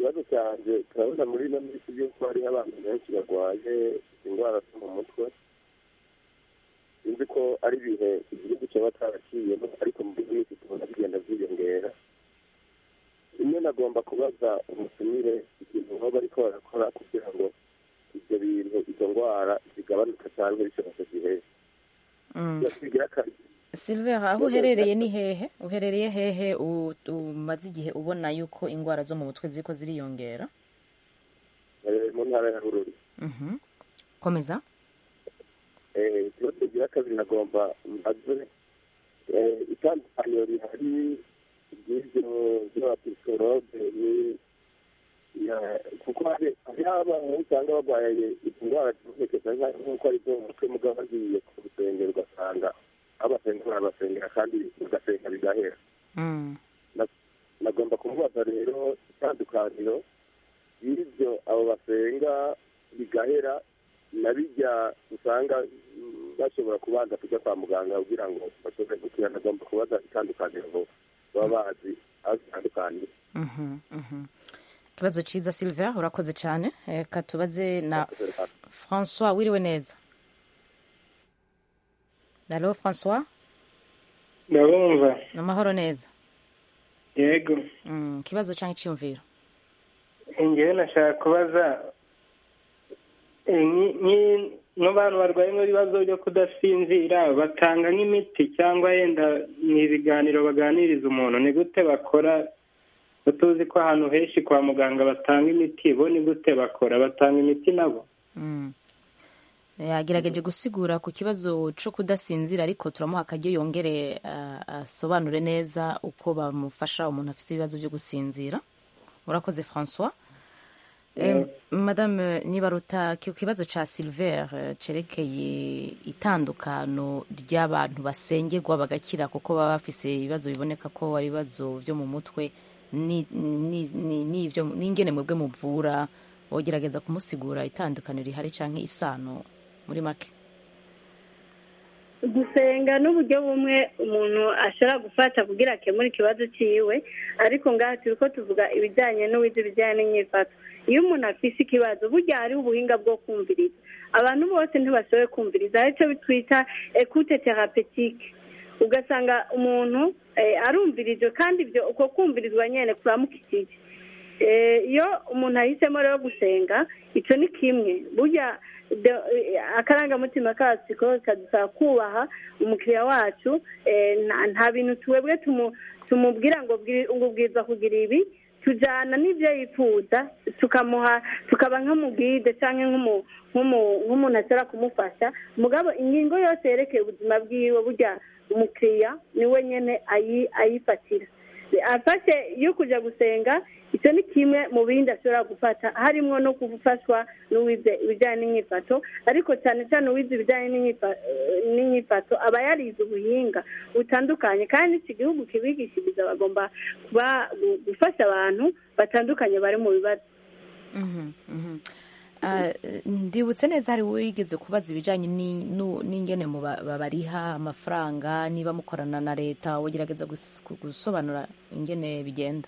ikibazo cyanjye turabona muri ino minsi y'uko hariho abantu benshi barwaye indwara zo mu mutwe sinzi ko ari ibihe igihugu cyaba cyaraciyemo ariko muri iyi minsi tubona bigenda byiyongera rimwe nagomba kubaza umutumire ikintu baba bariko barakora kugira ngo ibyo bintu izo ndwara zigabanuka cyangwa bishobora gihe bigira akazi silver aho uherereye ni hehe uherereye hehe u- umaze igihe ubona yuko indwara zo mu mutwe ziriko ziriyongera eh, mu ntara ya bururi Mhm. komeza Eh, ikibazo kigira kabiri nagomba mbaze eh, itandukaniro rihari ry'ibyo by'abapisikologe ni ya- kuko hari hariho abantu usanga barwaye indwara zibonekeza nka- nk'uko ari zo mu mutwe mugabo bagiye ku rusengero ugasanga aho basenga barabasengera kandi ugasenga bigahera Mm. nagomba kumubaza rero itandukaniro y'ibyo abo basenga bigahera na bijya usanga mm, bashobora kubanza kujya kwa muganga kugira ngo bashobore gukira nagomba kubaza itandukaniro ngo baba bazi aho zitandukaniye Mhm, mhm. ikibazo ciza silver urakoze cyane reka tubaze na françois wiriwe neza alo françois ndabumva ni amahoro neza yego Mm, ikibazo cyangwa icyiyumviro ngewe nashaka kubaza eh, nki- nki- nk'abantu barwaye ibibazo byo kudasinzira batanga nk'imiti cyangwa yenda ni ibiganiro baganiriza umuntu ni gute bakora ko tuzi ko ahantu henshi kwa muganga batanga imiti bo ni gute bakora batanga imiti nabo Mm. yagerageje gusigura ku kibazo cyo kudasinzira ariko turamuha akaryo yongere ah, asobanure neza uko bamufasha umuntu afite ibibazo byo gusinzira urakoze françois Eh, madame nibaruta ku kibazo cya silver eh, cerekeye itandukano ry'abantu basengerwa bagakira kuko baba bafise ibibazo biboneka ko ari ibibazo byo mu mutwe ni- ni- ni- n'ivyo n'ingene mwebwe muvura wogerageza kumusigura itandukaniro rihari canke isano muri make gusenga n'uburyo bumwe umuntu ashobora gufata kugira akemure ikibazo cyiwe ariko ngaha turi ko tuvuga ibijyanye n'uwize ibijyanye n'imyifato iyo umuntu afise ikibazo burya hariho ubuhinga bwo kumviriza abantu bose ntibashoboye kumviriza aricyo twita ekute terapetike ugasanga umuntu eh, arumvirijwe kandi ibyo uko kumvirizwa nyine kuramukikije Eh, iyo umuntu ahisemo rero gusenga icyo ni kimwe burya de- eh, akarangamutima kacu ko kadusaba kubaha umukiriya wacu eh, nta- nta bintu twebwe tumu- tumubwira ngo bwi- ngo ubwiza kugira ibi tujyana n'ibyo yifuza tukamuha tukaba nk'umugide cyangwa nk'umu- nk'umu- nk'umuntu ashobora kumufasha mugabo ingingo yose yerekeye ubuzima bwiwe burya umukiriya niwe nyine ayi- ayifatira afashe yo kujya gusenga icyo ni kimwe mu bindi ashobora gufata harimo no gufashwa n'uwize ibijyanye n'imyifato ariko cyane cyane uwize ibijyanye n'imyifa- eh, n'imyifato aba yarize ubuhinga butandukanye kandi iki gihugu kibigishiriza bagomba kuba gu- gufasha abantu batandukanye bari mu bibazo Mhm, mhm. Ah, ndibutse neza hari wigeze kubaza ibijyanye ni- nu- n'ingene mu ba- babariha amafaranga niba mukorana na leta wogerageza gus- gusobanura ingene bigenda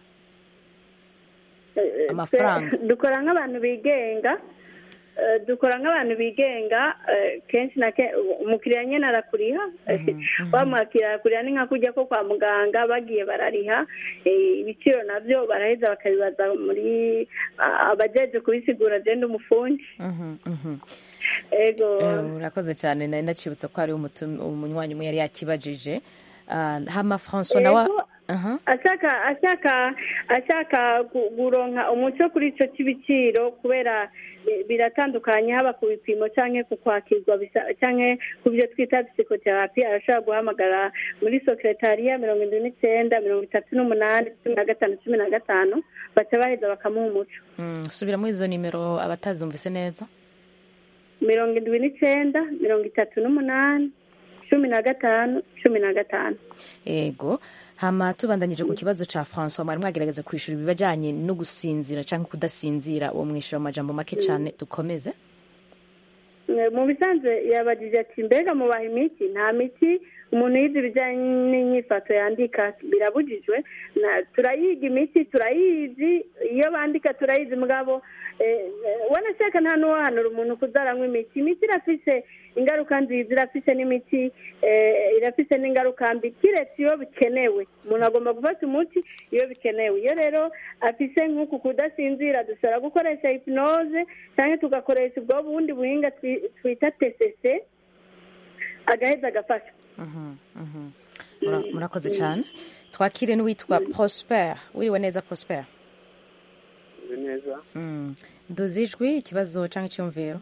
Eh, eh, Amafaranga. twe- dukora nk'abantu bigenga eh, dukora nk'abantu bigenga eh, kenshi na kenshi umukiriya nyine arakuriha wamwakira arakuriha ni nka kujya ko kwa muganga bagiye barariha eh, ibiciro nabyo baraheza bakabibaza muri ah, abajeje kubisigura agenda umufundi Mhm, mhm. ego Eh, urakoze cyane nari ndacibutse ko hari umutum- umunywanyi umwe yari yakibajije Ah, hama françois nawe Ego, Aha. ashaka ashaka ashaka gu- guronka umuco kuri icyo cy'ibiciro kubera eh, biratandukanye haba ku bipimo cyangwa ku kwakirwa bisa- cyangwa ku byo twita psikoterapi arashobora guhamagara muri sekretariya mirongo indwi n'icyenda mirongo itatu n'umunani cumi na gatanu cumi na gatanu baca baheza bakamuha umuco Mm, subiramo izo nimero abatazumvise neza mirongo indwi n'icyenda mirongo itatu n'umunani cumi na gatanu cumi na gatanu ego hama tubandanyije ku kibazo ca françois mwari mwagerageza kwishura ibibajanye no gusinzira canke kudasinzira uwo mwishura mu majambo make cane dukomeze Eh, mu bisanzwe yabagije ati mbega mubaha imiti nta miti umuntu yize ibijyanye n'inyifato yandika birabujijwe Na- turayiga imiti turayizi iyo bandika turayizi mugabo eh, eh, wanashaka nta n'uwahanura umuntu kuzaranywa imiti imiti irafise ingaruka nziza irafise n'imiti eh, irafise n'ingaruka mbi kiretse iyo bikenewe umuntu agomba gufata umuti iyo bikenewe iyo rero afise nk'uku kudasinzira dushobora gukoresha hipnoze cyangwa tugakoresha ubwo bundi buhinga twi- twita tcc agaheza agafasha Mhm, mhm. Mura- murakoze cyane twakire n'uwitwa prosper wiriwe neza prosper neza Mm. duzi ijwi ikibazo cyangwa icyumviro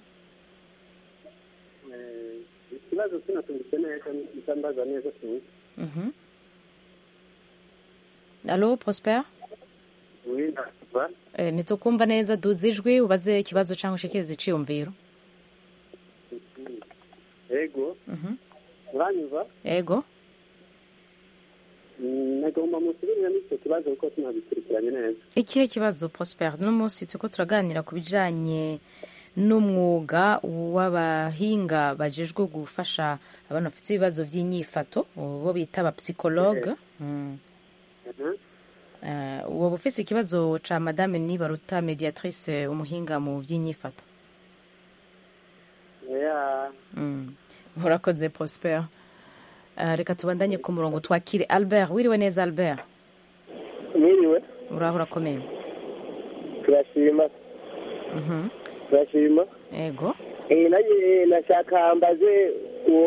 Eh, ikibazo sinatumbitse neza nitambaza neza tuzi Mhm. alo prosper wenda kuva Eh, ntitukumva neza duzi ijwi ubaze ikibazo cyangwa ushikirize icyiyumviro ego Mhm. uranyumva ego Mm, nagomba musubiriramo icyo kibazo kuko sinabikurikiranye neza ikihe kibazo prosper uno munsi turiko turaganira ku bijanye n'umwuga w'abahinga bajejwe gufasha abantu bafite ibibazo by'inyifato bo bita abapsikologe Mm. Mhm. Eh, woba ufise ikibazo ca madame nibaruta mediatrice umuhinga mu by'inyifato ya Mm. murakoze prosper Eh, reka tubandanye ku murongo twakire albert wiriwe neza albert mwiriwe uraho urakomeye turashima Mhm. turashima ego Eh, nanjye nashaka mbaze uwo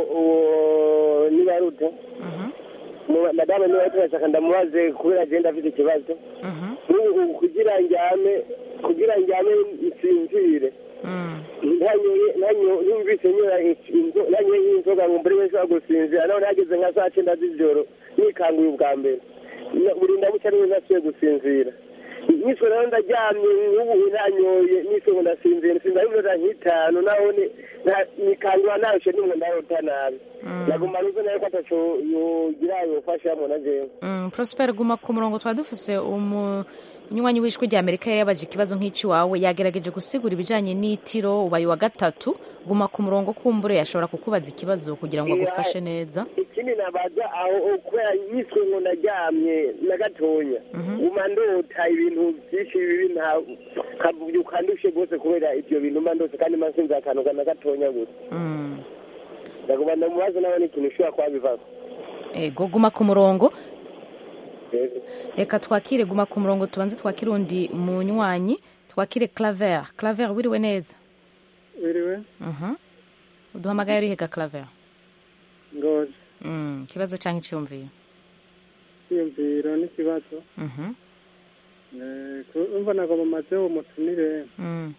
uwo nibaruta Mhm. Mu- madame niba turashaka ndamubaze kubera agenda afite ikibazo Mhm. N'ubu kugira njyame kugira njyame nsinzire Mm. ntanyoye nanyo- numvise nyora inzo- nanyoye nk'inzoga ngo mbure wese gusinzira none hageze nka saa cyenda z'ijoro nikanguye ubwa mbere Na- buri ndamuca niwe nasuye gusinzira niswe rero ndaryamye nk'ubu nanyoye niswe ngo ndasinzira nsinzira iminota nk'itanu nabone nikangura narushe nimwe ndarota nabi naguma nuze nayo ko ataco yogira yofashamo na jewe Mm, prosper guma ku murongo twari dufise umunywanyi w'ijwi rya amerika yari yabaje ikibazo nk'icy'iwawe yagerageje gusigura ibijanye n'itiro ubaye wa gatatu guma ku murongo kumbure yashobora kukubaza ikibazo kugira ngo agufashe neza ikindi nabaza aho kubera yiswe ngo naryamye na gatonya guma ndota ibintu byinshi bibi nta kavuga ndushe rwose kubera ibyo bintu mba ndose kandi mba nsinze akantu na gatonya gusa Mm. ndaguma ndamubaza nawe n'ikintu ushobora kuba bivako ego guma ku murongo Yego. reka twakire guma ku murongo tubanze twakire undi munywanyi twakire claver claver wiriwe neza wiriwe Mhm. uduhamagaye urihega claver ngozi Mm, ikibazo cyangwa icyumviro kwiyumviro n'ikibazo Mhm. Eh, ku- umva nagomba maze uwo mutumire Mm.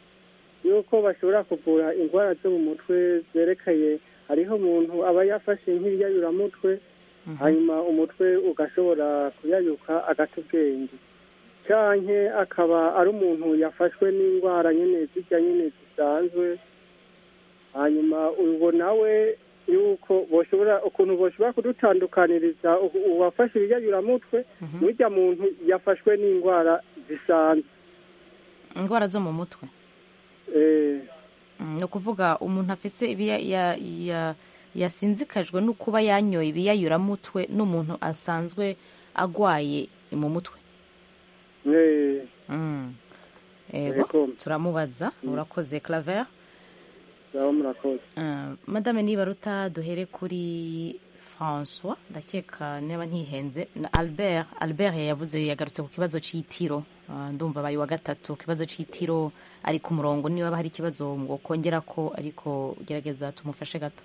yuko bashobora kuvura indwara zo mu mutwe zerekeye hariho umuntu aba yafashe nk'ibiyayuramutwe hanyuma umutwe ugashobora kuyayuka agata ubwenge canke akaba ari umuntu yafashwe n'indwara nyene zirya nyene zisanzwe hanyuma uwo nawe yuko boshobora ukuntu boshobora kudutandukaniriza u- uwafashe ibiyayuramutwe n'urya muntu yafashwe n'indwara zisanzwe indwara zo mu mutwe eh, Mm, ni ukuvuga umuntu afise ibiya- ya- ya- yasinzikajwe no kuba yanyoye ibiyayuramutwe n'umuntu asanzwe agwaye mu mutwe eh, Mm. ego Ego. turamubaza urakoze claver zaba murakoze Uh, madame nibaruta duhere kuri françois ndakeka niba ntihenze na albert albert yavuze yagarutse ku kibazo cy'itiro Uh, ndumva abaye wa gatatu ku kibazo cy'itiro ari ku murongo niba hari ikibazo ngo kongera ko ariko gerageza tumufashe gato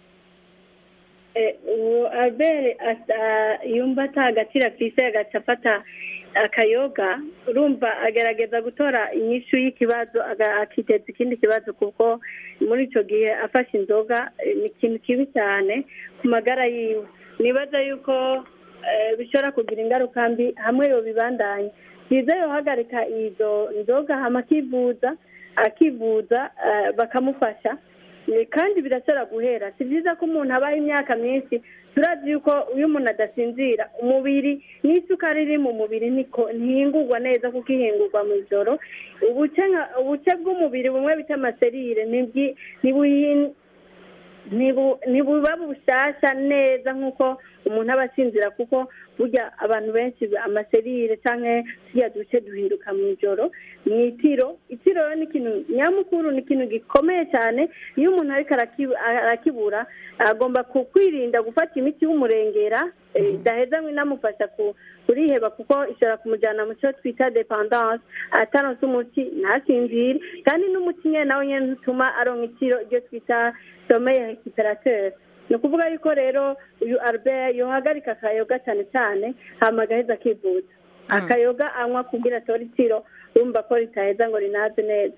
Eh, uwo albert asa- yumva ata agaciro afise agaca afata akayoga urumva agerageza gutora inyishu y'ikibazo aga- akiteza ikindi kibazo kuko muri icyo gihe afashe inzoga eh, ni ikintu kibi cyane ku magara yiwe nibaza yuko eh, bishobora kugira ingaruka mbi hamwe yobibandanya byiza yohagarika izo nzoga hama akivuza akivuza eh, bakamufasha Eh, kandi birashobora guhera si byiza ko umuntu abaho imyaka myinshi turazi yuko iyo umuntu adasinzira umubiri n'isukari iri mu mubiri ntiko- ntihingurwa neza kuko ihingurwa mu ijoro ubuce nka- ubuce bw'umubiri bumwe bita amaserire ntibwi- ntibuhi- ntibu- ntibuba bushyashya neza nk'uko umuntu aba asinzira kuko burya abantu benshi amaserire cyangwa turiya duce duhinduka mu ijoro mu itiro itiro rero ni ikintu nyamukuru ni ikintu gikomeye cyane iyo umuntu ariko araki- arakibura agomba ku- kwirinda gufata imiti y'umurengera eh, idaheza ngo inamufasha ku- kuriheba kuko ishobora kumujyana mu cyo twita dependance ataronse umuti ntasinzire kandi n'umuti nyine nawe nyine ntutuma aronka itiro iryo twita someye récupérateur ni ukuvuga yuko rero uyu albert yohagarika akayoga cyane cyane hama agaheza akivuza akayoga anywa kugira atore itiro urumva ko ritaheza ngo rinaze neza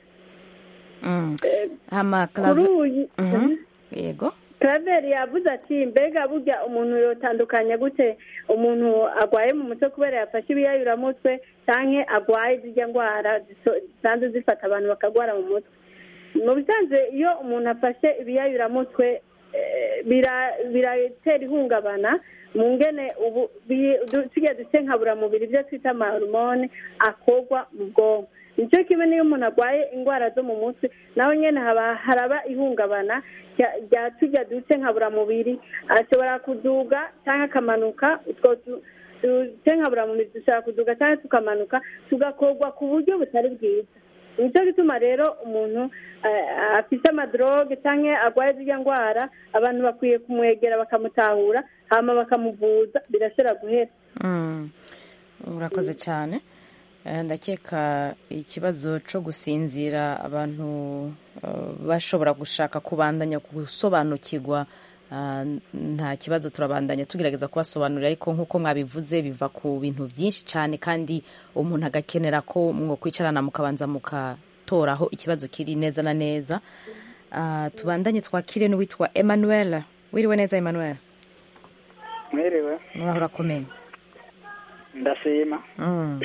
Mm. hama kuri clave uyu Mhm. yego Claver yavuze ati mbega burya umuntu yotandukanya gute umuntu agwaye mu mutwe kubera yafashe ibiyayuramutwe canke agwaye zirya ndwara ziso- zisanzwe zifata abantu bakagwara mu mutwe mu bisanzwe iyo umuntu afashe ibiyayuramutwe eh, bira- biratera ihungabana mu ngene ubu bi- du- tugiye duce nkaburamubiri ibyo twita amahormone akorwa mu bwonko nicyo kimwe n'iyo umuntu arwaye indwara zo mu mutwe naho nyine haba haraba ihungabana rya- rya tujya duce nkaburamubiri ashobora kuduga cyangwa akamanuka utwo du- duce nkaburamubiri dushobora kuduga cyangwa tukamanuka tugakorwa ku buryo butari bwiza nicyo gituma rero umuntu eh, afite amadroge cyangwa arwaye zirya ndwara abantu bakwiye kumwegera bakamutahura hama bakamuvuza birashobora guhera Mm. urakoze cyane Eh, ndakeka ikibazo cyo gusinzira abantu eh, bashobora gushaka kubandanya gusobanukirwa ah, nta kibazo turabandanya tugerageza kubasobanurira ariko nk'uko mwabivuze biva ku bintu byinshi cyane kandi umuntu agakenera ko mwokwicarana mukabanza mukatoraho ikibazo kiri neza na neza Ah, tubandanye twakire n'uwitwa emmanuel wiriwe neza emmanuel mwiriwe muraho urakomeye ndashima Mm.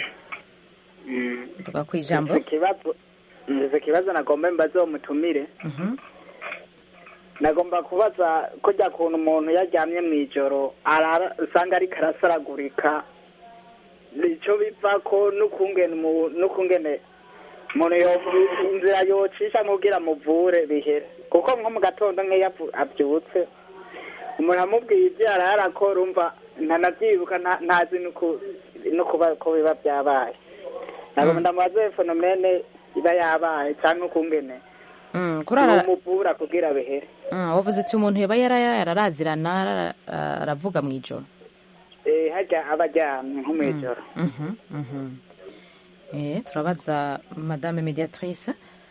tuga ku ijambo Mfise ikibazo mfise ikibazo nagomba mbaze uwo mutumire Mhm. nagomba kubaza kujya kuntu umuntu yaryamye mu ijoro arara usanga ariko arasaragurika nicyo biva ko n'ukungene umu- n'ukungene umuntu yo- inzira yocisha nk'ubwira muvure bihere kuko nko mu gatondo nk'iyo avu- abyutse umuntu amubwiye ibyo yari arakora umva ntanabyibuka nta- ntazi n'uku- no kuba ko biba byabaye ntabwo ndamubaze fenomene iba yabaye cyangwa ukungene Mm, kurara umuvura kugira bihere Mm, wavuze uti umuntu yoba yara- yararazirana ara- aravuga mu ijoro Eh, hajya aba aryamye nko mu ijoro Mhm, mhm. Eh, turabaza madame mediatrice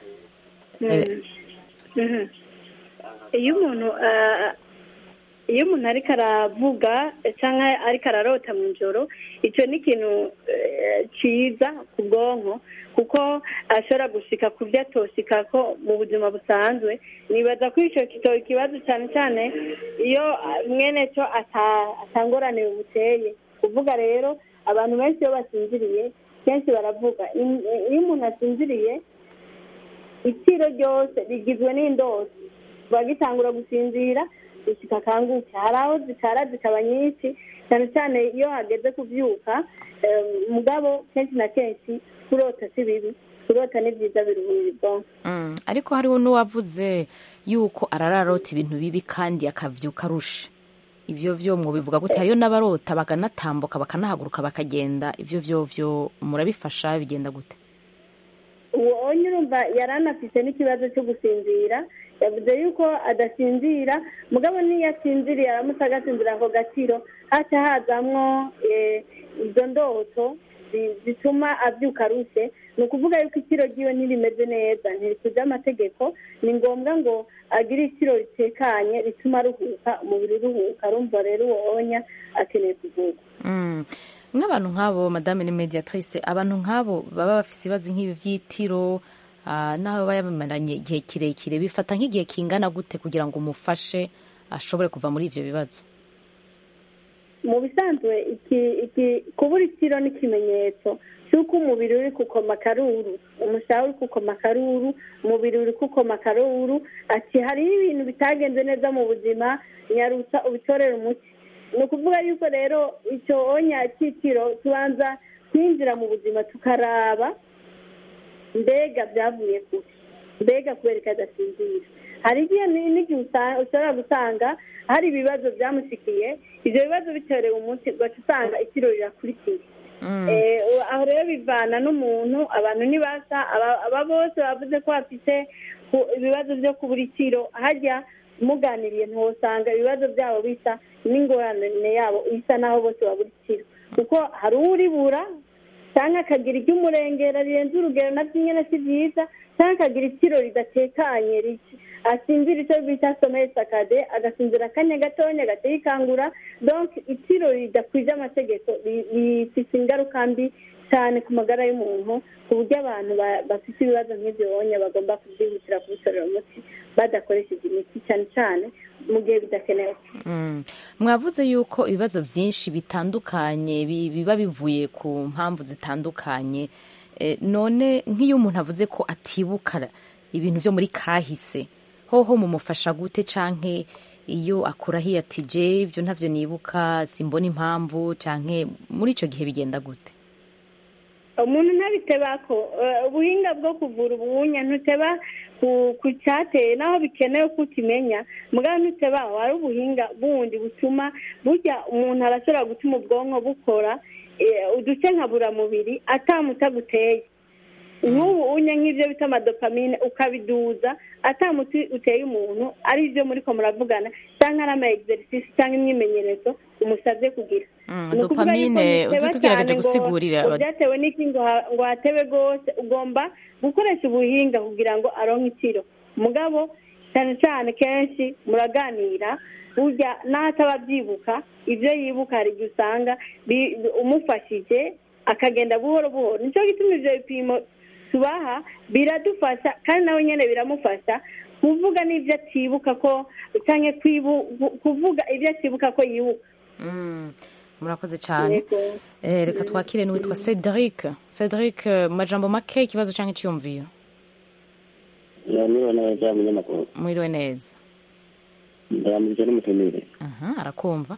Eh, Mhm. iyo umuntu ah, iyo umuntu ariko aravuga cyangwa ariko ararota mu ijoro icyo ni ikintu eh, cyiza ku bwonko kuko ashobora gushika ku byo atoshika ko mu buzima busanzwe nibaza ko icyo kitoba ikibazo cyane cyane iyo ah, mwene cyo ata- atangorane bimuteye kuvuga rero abantu benshi iyo basinziriye kenshi baravuga Iyo- iyo umuntu asinziriye itiro ryose rigizwe n'indozi kiba gitangura gusinzira gushyika akanguke hari aho zikara zikaba nyinshi cyane cyane iyo hageze kubyuka eh, mugabo kenshi na kenshi kurota si bibi kurota ni byiza biruhura ubwonko mm, ariko hariho n'uwavuze yuko arararota ibintu bibi kandi akavyuka arusha ivyo vyo mwobivuga gute hariyo n'abarota bakanatambuka bakanahaguruka bakagenda ivyo vyo vyo murabifasha bigenda gute uwo onye urumva yari anafite n'ikibazo cyo gusinzira yavuze yuko adasinzira mugabo n'iyo asinziriye aramutse agasinzira ako gaciro haca hazamwo eh, izo ndoto zi- zituma abyuka arushye ni ukuvuga yuko ikiro ryiwe ntirimeze neza ntirikuze amategeko ni ngombwa ngo agire ikiro ritekanye rituma aruhuka umubiri uruhuka arumva rero uwo onya akeneye kuvurwa Mm. nk'abantu nk'abo madame ni mediatrice abantu nk'abo baba bafite ibibazo nk'ibi by'itiro ah, naho baba yabimaranye igihe kirekire bifata nk'igihe kingana gute kugira ngo umufashe ashobore kuva muri ivyo bibazo mu bisanzwe iki iki kubura ikiro ni ikimenyetso cy'uko umubiri uri kukoma akaruru umushaha uri kukoma akaruru umubiri uri kukoma akaruru ati hariho ibintu bitagenze neza mu buzima nyarutsa ubitorere umuti ni ukuvuga yuko rero icyo onya cy'ikiro tubanza kwinjira mu buzima tukaraba mbega byavuye kure mbega kubera ko adasinzira hari igihe ni- n'igihe usa- ushobora gusanga hari ibibazo byamushikiye ibyo bibazo bitorewe umuti ugaca usanga itiro rirakurikiye Eh, u- aho rero bivana n'umuntu abantu ntibasa aba- aba bose bavuze ko bafite ku- ibibazo byo kubura itiro hajya muganiriye ntiwosanga ibibazo byabo bisa n'ingorane yabo isa naho bose babura itiro kuko hari uribura cyangwa akagira iry'umurengera rirenze urugero nabyo nyine si byiza cyangwa akagira itiro ridatekanye rike asinzira icyo bita someye sakade agasinzira akanya gatonya gateye ikangura donc itiro ridakwije amategeko ri- rifite ingaruka mbi cyane ku magara y'umuntu ku buryo abantu ba- bafite ibibazo nk'ibyo bonye bagomba kubyihutira kubitorera umuti badakoresheje imiti cyane cyane mu gihe bidakenewe Mm. mwavuze yuko ibibazo byinshi bitandukanye bi- biba bivuye ku mpamvu zitandukanye Eh, none nk'iyo umuntu avuze ko atibuka ibintu byo muri kahise hoho mumufasha gute canke iyo akurahiye ati je ibyo ntavyo nibuka simbona impamvu canke muri ico gihe bigenda gute umuntu ntabiteba ko eh, ubuhinga bwo kuvura ubuhunya ntuteba ku ku cyateye naho bikenewe ko ukimenya mugabo ntuteba aho hari ubuhinga bundi butuma burya umuntu arashobora gutuma ubwonko bukora eh, uduce nka buramubiri atamuta guteye nk'ubu unye nk'ibyo bita amadopamine ukabiduza atamuti uteye umuntu ari byo muri ko muravugana cyangwa ari ama exercice cyangwa imyimenyerezo umusabye kugira Mm, Ni ukuvuga yuko dopamine ntiteba utugerageje cyane ngo- gusigurira ngo byatewe n'iki ngo ha- ngo hatebe rwose ugomba gukoresha ubuhinga kugira ngo aronke itiro mugabo cyane cyane kenshi muraganira burya n'aho ataba abyibuka ibyo yibuka hari igihe usanga bi- bi- umufashije akagenda buhoro buhoro nicyo gituma ibyo bipimo tubaha biradufasha kandi nawe nyine biramufasha kuvuga n'ibyo atibuka ko cyangwa kwibu- kuvuga ibyo atibuka ko yibuka Mm, murakoze cyane Yego. Eh, reka twakire n'uwitwa cedric cedric eh, mu majambo make ikibazo canke iciyumviro niba neza umunyamakuru mwiriwe neza ndamurije n'umutumire Aha, arakumva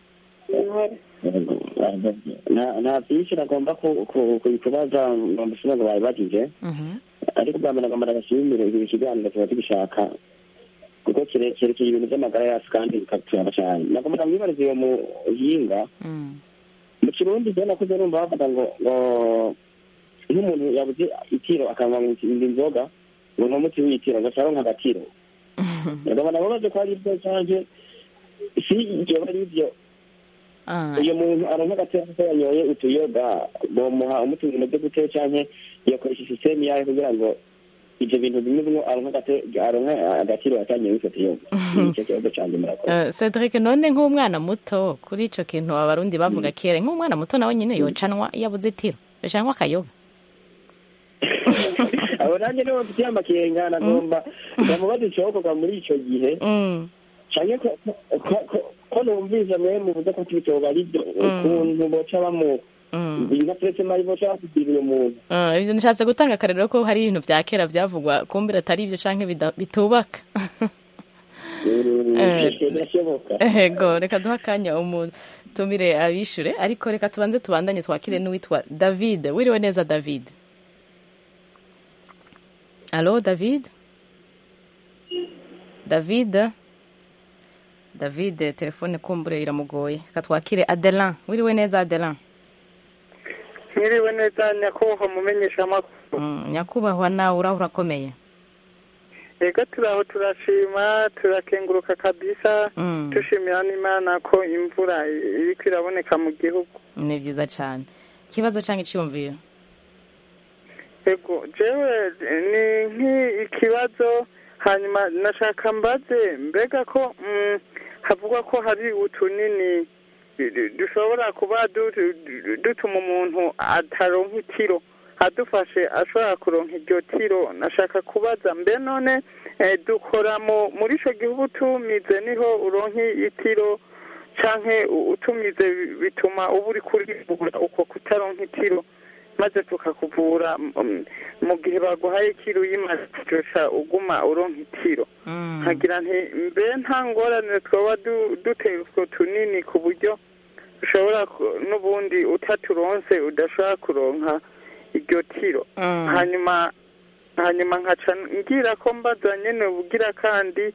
nta nta byinshi nagomba ku- ku- ku- kubaza mu busuma ngo babibagije Mhm. ariko bwa mbere nagomba ndagashimire iki kiganiro tuba tugishaka kuko kire- cyerekeye ibintu by'amagara yacu kandi bikaturaba cyane nagomba ndamwibariza uwo muhinga Mm. mu kirundi rero nakuze numva bavuga ngo ngo nk'umuntu yabuze itiro akanywa ngo indi inzoga ngo ni umuti w'itiro ngo asaronka agatiro nagomba nababaze ko ari ibyo cyanje si ibyo ari ibyo Ah, uyu muntu aronka agatiro kuko yanyoye utuyoga bomuha umuti mu byo gute canke yakoresha sisitemu yayo kugira ngo ivyo bintu bimwe bimwe aronka agate- aronka agatiro yatanyoye w'icyo tuyoga nicyo kibazo canje murakoze eh, cedric none nk'umwana muto kuri ico kintu abarundi bavuga kera nk'umwana muto nawe nyine yocanwa iyo abuze itiro yocanwa akayoga abo nanjye nibo mfitiye amakenga nagomba ndamubaza icokorwa muri ico gihe Mm. canke ko- ko- ko- ko numvise mwe muvuze ko tubitoba ari byo ukuntu boca bamu Mm. nka turetse mari boca bakugirira umuntu Ah, ivyo nishatse gutanga akarero ko hari ibintu vya kera vyavugwa kumbira atari ivyo canke bida- bitubaka Eh. birashoboka ego reka duha akanya umutumire abishure ariko reka tubanze tubandanye twakire n'uwitwa david wiriwe neza david alo david david david telefone kumbure iramugoye reka twakire adelan wiriwe neza adelan mwiriwe neza nyakubahwa mumenyesha amakuru Mm, nyakubahwa nawe uraho urakomeye ego turaho turashima turakenguruka kabisa Mm. dushimira n'imana ko imvura iriko iraboneka mu gihugu ni vyiza cane ikibazo canke iciyumviro ego jewe ni nk'ikibazo hanyuma nashaka mbaze mbega ko mm, havugwa ko hari utunini du- du- dushobora kuba du- du- dutuma umuntu ataronka itiro adufashe ashobora kuronka iryo tiro nashaka kubaza mbe none eh, dukora mu muri ico gihugu tumize niho uronka itiro canke u- utumize bi- bituma uba uri kurivura uko kutaronka itiro maze tukakuvura mm, mu gihe baguhaye ikiro uyimaze kuryosha uguma uronka itiro nkagira nti mbe nta ngorane twaba du- duteye utwo tunini ku buryo ushobora ku- n'ubundi utaturonse udashobora kuronka iryo tiro hanyuma hanyuma nkaca ngira ko mbaza nyene ubugira kandi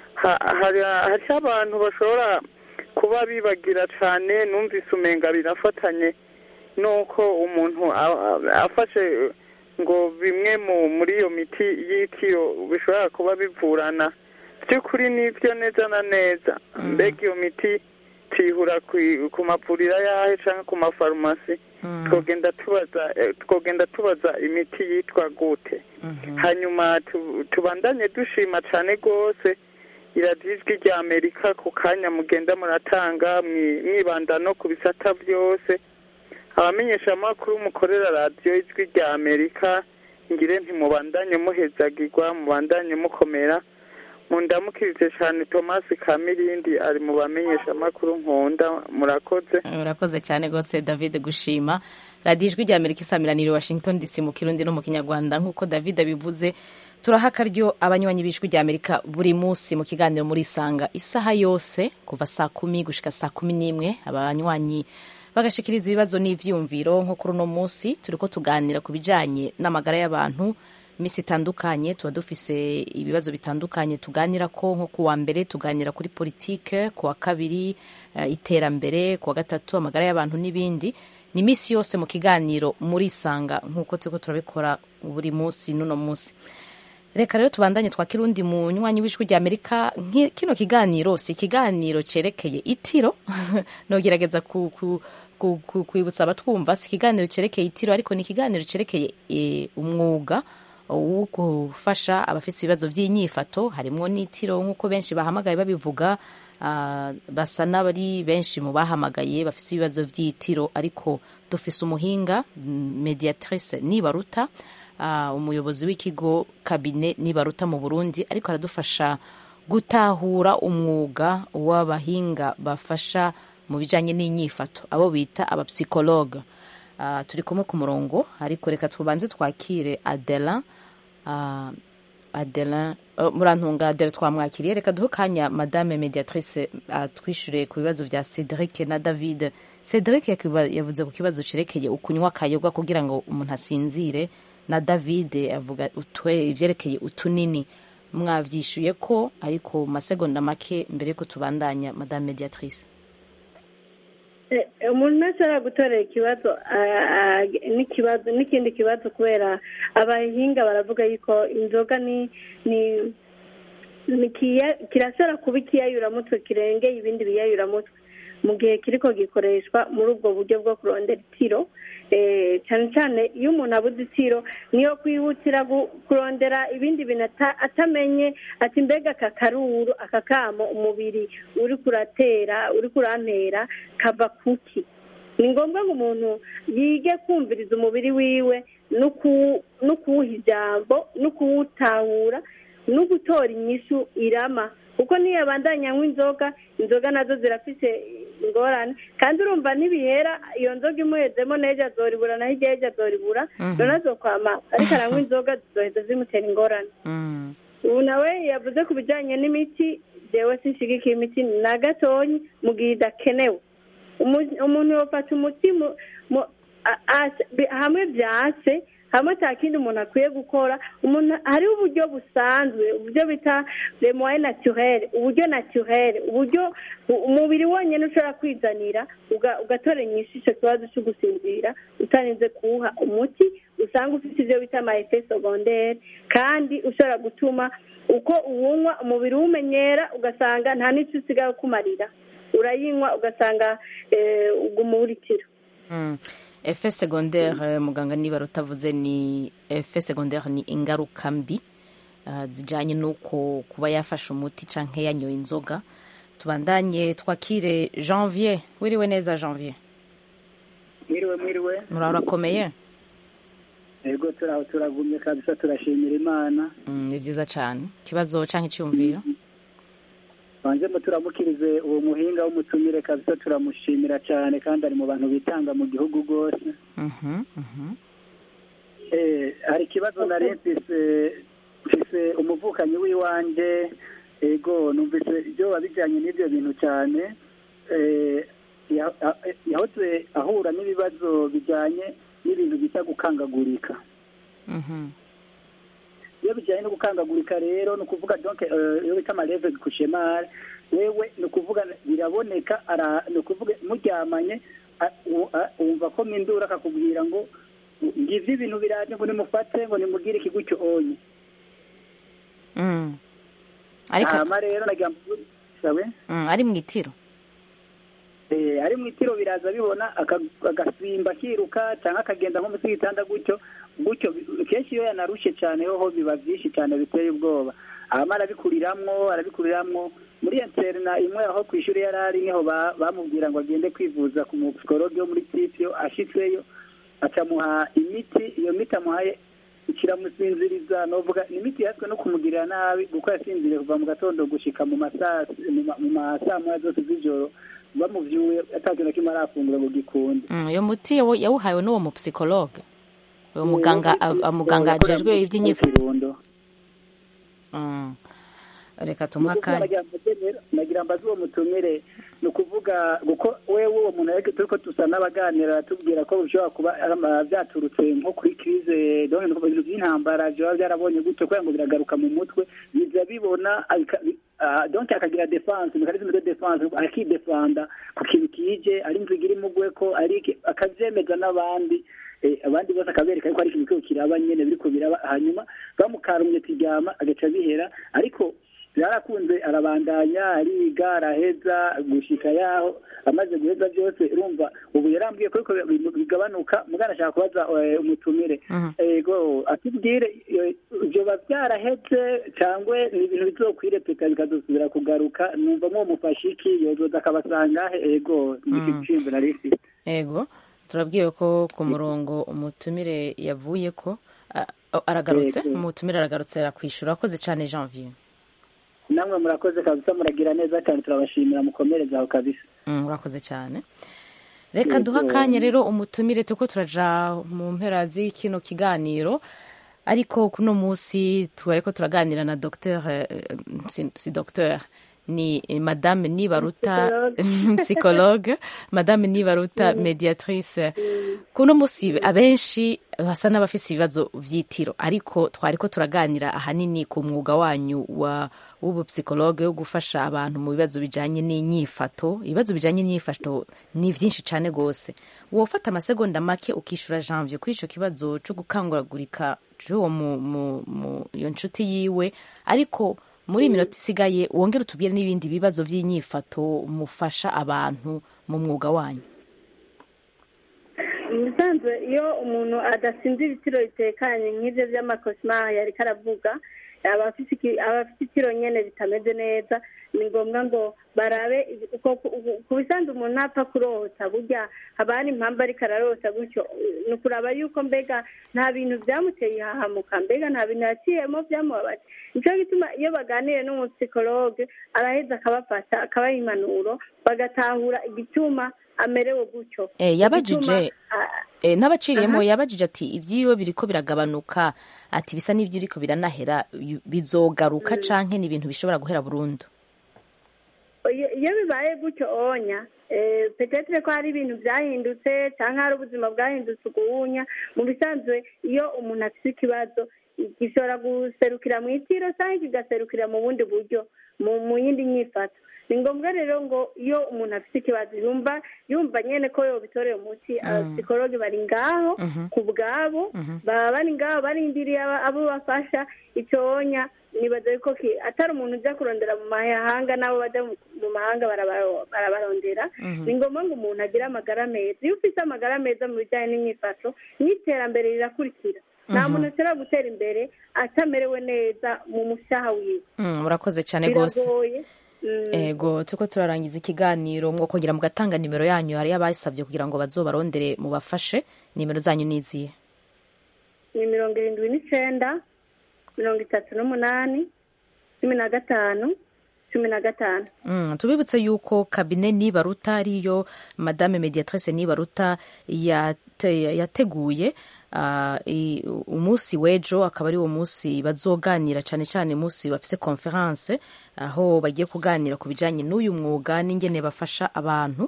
ha- hari hariho abantu bashobora kuba bibagira cyane numvise umenga birafatanye nuko umuntu a- a- afashe ngo bimwe mu muri iyo miti y'itiro bishobora kuba bivurana by'ukuri nibyo neza na neza mbega iyo miti tuyihura ku- ku mavuriro yahe cyangwa ku mafarumasi twogenda tubaza eh, twogenda tubaza imiti yitwa gute hanyuma tu- tubandanye dushima cyane rwose iradiyo ijwi rya amerika ku kanya mugenda muratanga mwi- mwibanda no ku bisata byose abamenyeshamakuru mukorera radiyo ijwi rya amerika ngire ntimubandanye muhezagirwa mubandanye mukomera mundamukirije cyane thomas kamirindi ari mu bamenyeshamakuru nkunda murakoze urakoze cyane rwose david gushima radiyo ijwi rya amerika isamiranira i washington dc mu kirundi no mu kinyarwanda nk'uko david abivuze turaha akaryo abanywanyi b'ijwi rya amerika buri munsi mu kiganiro muri isanga isaha yose kuva saa kumi gushika saa kumi n'imwe abanywanyi bagashikiriza ibibazo n'ivyumviro nko kuri uno munsi turiko tuganira ku bijanye n'amagara y'abantu iminsi itandukanye tuba dufise ibibazo bitandukanye tuganira ko nko ku wa mbere tuganira kuri politike ku wa kabiri eh, iterambere ku wa gatatu amagara y'abantu n'ibindi ni iminsi yose mu kiganiro muri isanga nk'uko turiko turabikora buri munsi n'uno munsi reka rero tubandanye twakira undi munywanyi w'ijwi rya amerika Nki- kino kiganiro si ikiganiro cerekeye itiro nogerageza ku, ku, ku, ku, kwibutsa abatwumva si ikiganiro cerekeye itiro ariko ni ikiganiro cerekeye e, umwuga wo gufasha abafite ibibazo by'inyifato harimwo n'itiro nk'uko benshi bahamagaye babivuga ah, basa n'abari benshi mu bahamagaye bafite ibibazo by'itiro ariko dufise umuhinga mm, mediatrice nibaruta ah, umuyobozi w'ikigo kabine nibaruta mu burundi ariko aradufasha gutahura umwuga w'abahinga bafasha mu bijyanye n'inyifato abo bita abapsikologe Ah, turi kumwe ku murongo ariko reka tubanze twakire adela Ah, adela oh, murantunga adela twamwakiriye reka duhe kanya madame mediatrice atwishyure ku bibazo bya cedric na david cedric yakiba- yavuze ku kibazo cerekeye ukunywa akayoga kugira ngo umuntu asinzire na david avuga utwe ivyerekeye utunini mwavyishuye ko ariko mu masegonda make mbere yuko tubandanya madame mediatrice Eh, umuntu ntashobora gutorera ikibazo ah, ah, n'ikibazo n'ikindi kibazo kubera abahinga baravuga yuko inzoga ni ni ni kiya- kirashobora kuba ikiyayuramutwe kirengeye ibindi biyayuramutwe mu gihe kiriko gikoreshwa muri ubwo buryo bwo kurondera itiro eh, cyane cyane iyo umuntu abuze itiro niyo kwihutira gu- kurondera ibindi bintu ata- atamenye ati mbega aka karuru aka kamo umubiri uri kuratera uri kurantera kava kuki ni ngombwa ngo umuntu yige kumviriza umubiri wiwe no ku- no kuwuha ijambo no kuwutahura no gutora inyishu irama kuko niyo abandanya anywa inzoga inzoga nazo zirafise ingorane kandi urumva ntibihera iyo nzoga imuhezemo n'ejo azoribura naho igihe ejo azoribura Mhm. none azokwama ariko aranywa inzoga zizoheza zimutera ingorane Mm. ubu nawe yavuze ku bijyanye n'imiti jewe sinshigikiye imiti na gatonyi mu gihe idakenewe Umu- umuntu yofata umuti mu- mu- a- a- bi- hamwe byase hamwe nta kindi umuntu akwiye gukora umuntu hariho uburyo busanzwe uburyo bita lemoye naturere uburyo naturere uburyo u- umubiri wonyine ushobora kwizanira uga- ugatora inyinshi icyo kibazo cyo gusinzira utarinze kuwuha umuti usanga ufite ibyo bita amayefe segondere kandi ushobora gutuma uko uwunywa umubiri uwumenyera ugasanga nta n'icyo usigaye ukumarira urayinywa ugasanga eh, uguma uwurikira Mm. efe secondaire muganga niba rutavuze ni efe secondaire ni ingaruka mbi uh, zijanye n'uko kuba yafashe umuti canke yanyoye inzoga tubandanye twakire janvier wiriwe neza janvier mwiriwe mwiriwe murahora urakomeye yego turaho turagumye kabisa turashimira imana Mm, ni vyiza cane ikibazo canke iciyumviro banzemo turamukirize uwo muhinga w'umutumire kabisa turamushimira cyane kandi ari mu bantu bitanga mu gihugu rwose Mhm, mhm. Eh, hari ikibazo nari mfise mfise umuvukanyi w'iwanje ego numvise ibyo bijyanye n'ibyo bintu cyane Eh, ya- a- yahoze ahura n'ibibazo bijyanye n'ibintu bita gukangagurika Mhm. iyo bijyanye no gukangagurika rero ni ukuvuga donc eh, iyo bita amareve kushemare wewe ni ukuvuga biraboneka ara- ni ukuvuga muryamanye a- u- a- wumva ko mindura akakubwira ngo ngivyo ibintu biraje ngo nimufate ngo nimugire ikigutyo onye Mm. ariko hama rero nagira ngo sawe Mm, ari mu itiro Eh, ari mu itiro biraza bibona aka- agasimba akiruka cyangwa akagenda nko munsi y'igitanda gutyo gutyo kenshi iyo yanarushe cyane hoho biba byinshi cyane biteye ubwoba hama arabikuriramwo arabikuriramwo muri interna imwe aho ku ishuri yari ari niho ba- bamubwira ngo agende kwivuza ku mupsikologe wo muri sitio ashitseyo acamuha imiti iyo miti amuhaye kiramusinziriza novuga ni imiti yatswe no kumugirira nabi kuko yasinziriye kuva mu gatondo gushika mu masaa mu ma- mu masaa moya zose z'ijoro bamuvyuye atakintu na kimwe arafungura ngo gikunde Mm, uyo muti yawu- yawuhawe n'uwo mupsikologe uwo muganga a- a- muganga ajejwe iby'inyifato Kirundo. Mm. reka tumuhe Nukuvuga akanya nagira mbaze rero- nagira mbaze uwo mutumire ni ukuvuga kuko wewe uwo muntu ariko turiko dusa n'abaganira aratubwira ko bishobora kuba ari ama- byaturutse nko kuri krize donc ni ukuvuga ibintu by'intambara byoba byarabonye gutyo kubera ngo biragaruka mu mutwe biza bibona abika- bi- ah, donc akagira defense mekanisme de defense akidefanda ku kintu kije ari inziga iri mugweko ari iki- akavyemeza n'abandi eh, abandi bose akabereka yuko ari ikintu kiriko kiraba nyene biriko biraba hanyuma bamukarumye tiryama agaca bihera ariko byarakunze arabandanya ariga araheza gushika yaho amaze guheza byose urumva ubu yarambwiye ko ariko bi- bigabanuka mugana ashaka kubaza eh, umutumire ego atubwire eh, vyoba byaraheze cyangwa ni ibintu bizokwirepeka bikazosubira kugaruka numva mwo mufashe iki yozoza akabasanga he ego nigicimbe nari mfise ego turabwiwe ko ku murongo umutumire yavuye ko a- a- aragarutse Yego. umutumire aragarutse arakwishura akoze cyane janvier namwe murakoze kabisa muragira neza cyane turabashimira mukomereze aho kabisa Mm, urakoze cyane reka Yego. duha akanya rero umutumire tuko turaja mu mpera z'ikino kiganiro ariko kuno munsi twariko turaganira na docteur eh, si, si docteur ni eh, madame nibaruta psychologue madame nibaruta mediatrice kuno munsi abenshi basa n'abafise ibibazo vy'itiro ariko twariko turaganira ahanini ku mwuga wanyu wa w'ubupsikologe wo gufasha abantu mu bibazo bijanye n'inyifato ibibazo bijanye n'inyifato ni vyinshi cane gose wofata amasegonda make ukishura janvier kuri ico kibazo co gukanguragurika c'uwo mu, mu, mu iyo nshuti yiwe ariko muri iyi minota isigaye wongere utubwire n'ibindi bibazo vy'inyifato mufasha abantu mu mwuga wanyu mu bisanzwe iyo umuntu adasinze ibitiro bitekanye nk'ibyo by'amakosima yariko aravuga aba afise iki- aba afite itiro nyene bitameze neza ni ngombwa ngo barabe ibi- uko- ku- ku bisanzwe umuntu ntapfa kurota burya haba hari impamvu ariko ararota gutyo ni ukuraba yuko mbega nta bintu byamuteye ihahamuka mbega nta bintu yaciyemo byamubabaje nicyo gituma iyo baganiriye n'umupsikologe araheza akabafasha akabaha impanuro bagatahura igituma amerewe gutyo Eh, yabajije Igituma, ah, eh, n'abaciriyemo Aha. yabajije ati iby'iyo biriko biragabanuka ati bisa n'ibyo biriko biranahera yu- bizogaruka canke ni ibintu bishobora guhera burundu iyo iyo bibaye gutyo onya eh, petetre ko hari ibintu byahindutse cyangwa hari ubuzima bwahindutse uguhunya mu bisanzwe iyo umuntu afite ikibazo gishobora guserukira mu itiro cyangwa kigaserukira mu bundi buryo mu mu yindi nyifato ni ngombwa rero ngo iyo umuntu afite ikibazo yumva yumva nyene ko yobitoreye umuti abapsikologe bari ngaho ku bwabo baba bari ngaho barindiriye aba- abo bafasha icyonya nibaza yuko ki- atari umuntu ujya kurondera mu mahanga n'abo bajya mu- mu mahanga barabaro- barabarondera Mhm. ni ngombwa ngo umuntu agire amagara meza iyo ufite amagara meza mu bijyanye n'imyifato n'iterambere rirakurikira nta Mhm. muntu ashobora gutera imbere atamerewe neza mu mushaha wiwe Mm, murakoze cyane gose biragoye Mm. ego turiko turarangiza ikiganiro mwokongera mugatanga nimero yanyu hariyo abasabye kugira ngo bazobarondere mubafashe nimero zanyu niziye ni mirongo irindwi n'icenda mirongo itatu n'umunani cumi na gatanu cumi na gatanu Mm, tubibutse yuko kabine nibaruta ariyo madame mediatrice nibaruta yate- yateguye ah, i- umunsi w'ejo akaba ari uwo munsi bazoganira cyane cyane umunsi bafise conference aho bagiye kuganira ku bijanye n'uyu mwuga n'ingene bafasha abantu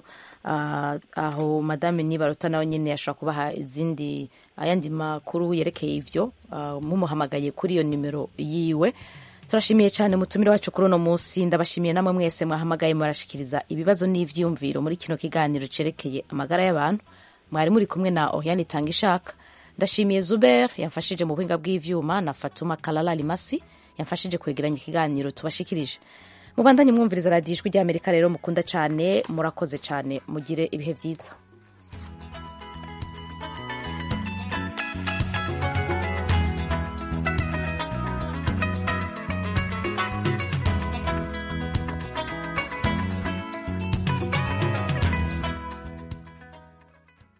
Ah, aho madame nibaruta nawe nyine ashobora kubaha izindi ayandi makuru yerekeye ivyo ah, mumuhamagaye kuri iyo nimero yiwe turashimiye cyane mutumire wacu kuri uno munsi ndabashimiye namwe mwese mwahamagaye murashikiriza ibibazo n'ivyumviro muri kino kiganiro cerekeye amagara y'abantu mwari muri kumwe na Oriane Tangishaka ndashimiye Zuber yamfashije mu buhinga bw'ivyuma na Fatuma Kalala Limasi yamfashije kwegeranya ikiganiro tubashikirije mubandanye mwumviriza radiyo ijwi ry'amerika rero mukunda cyane murakoze cyane mugire ibihe byiza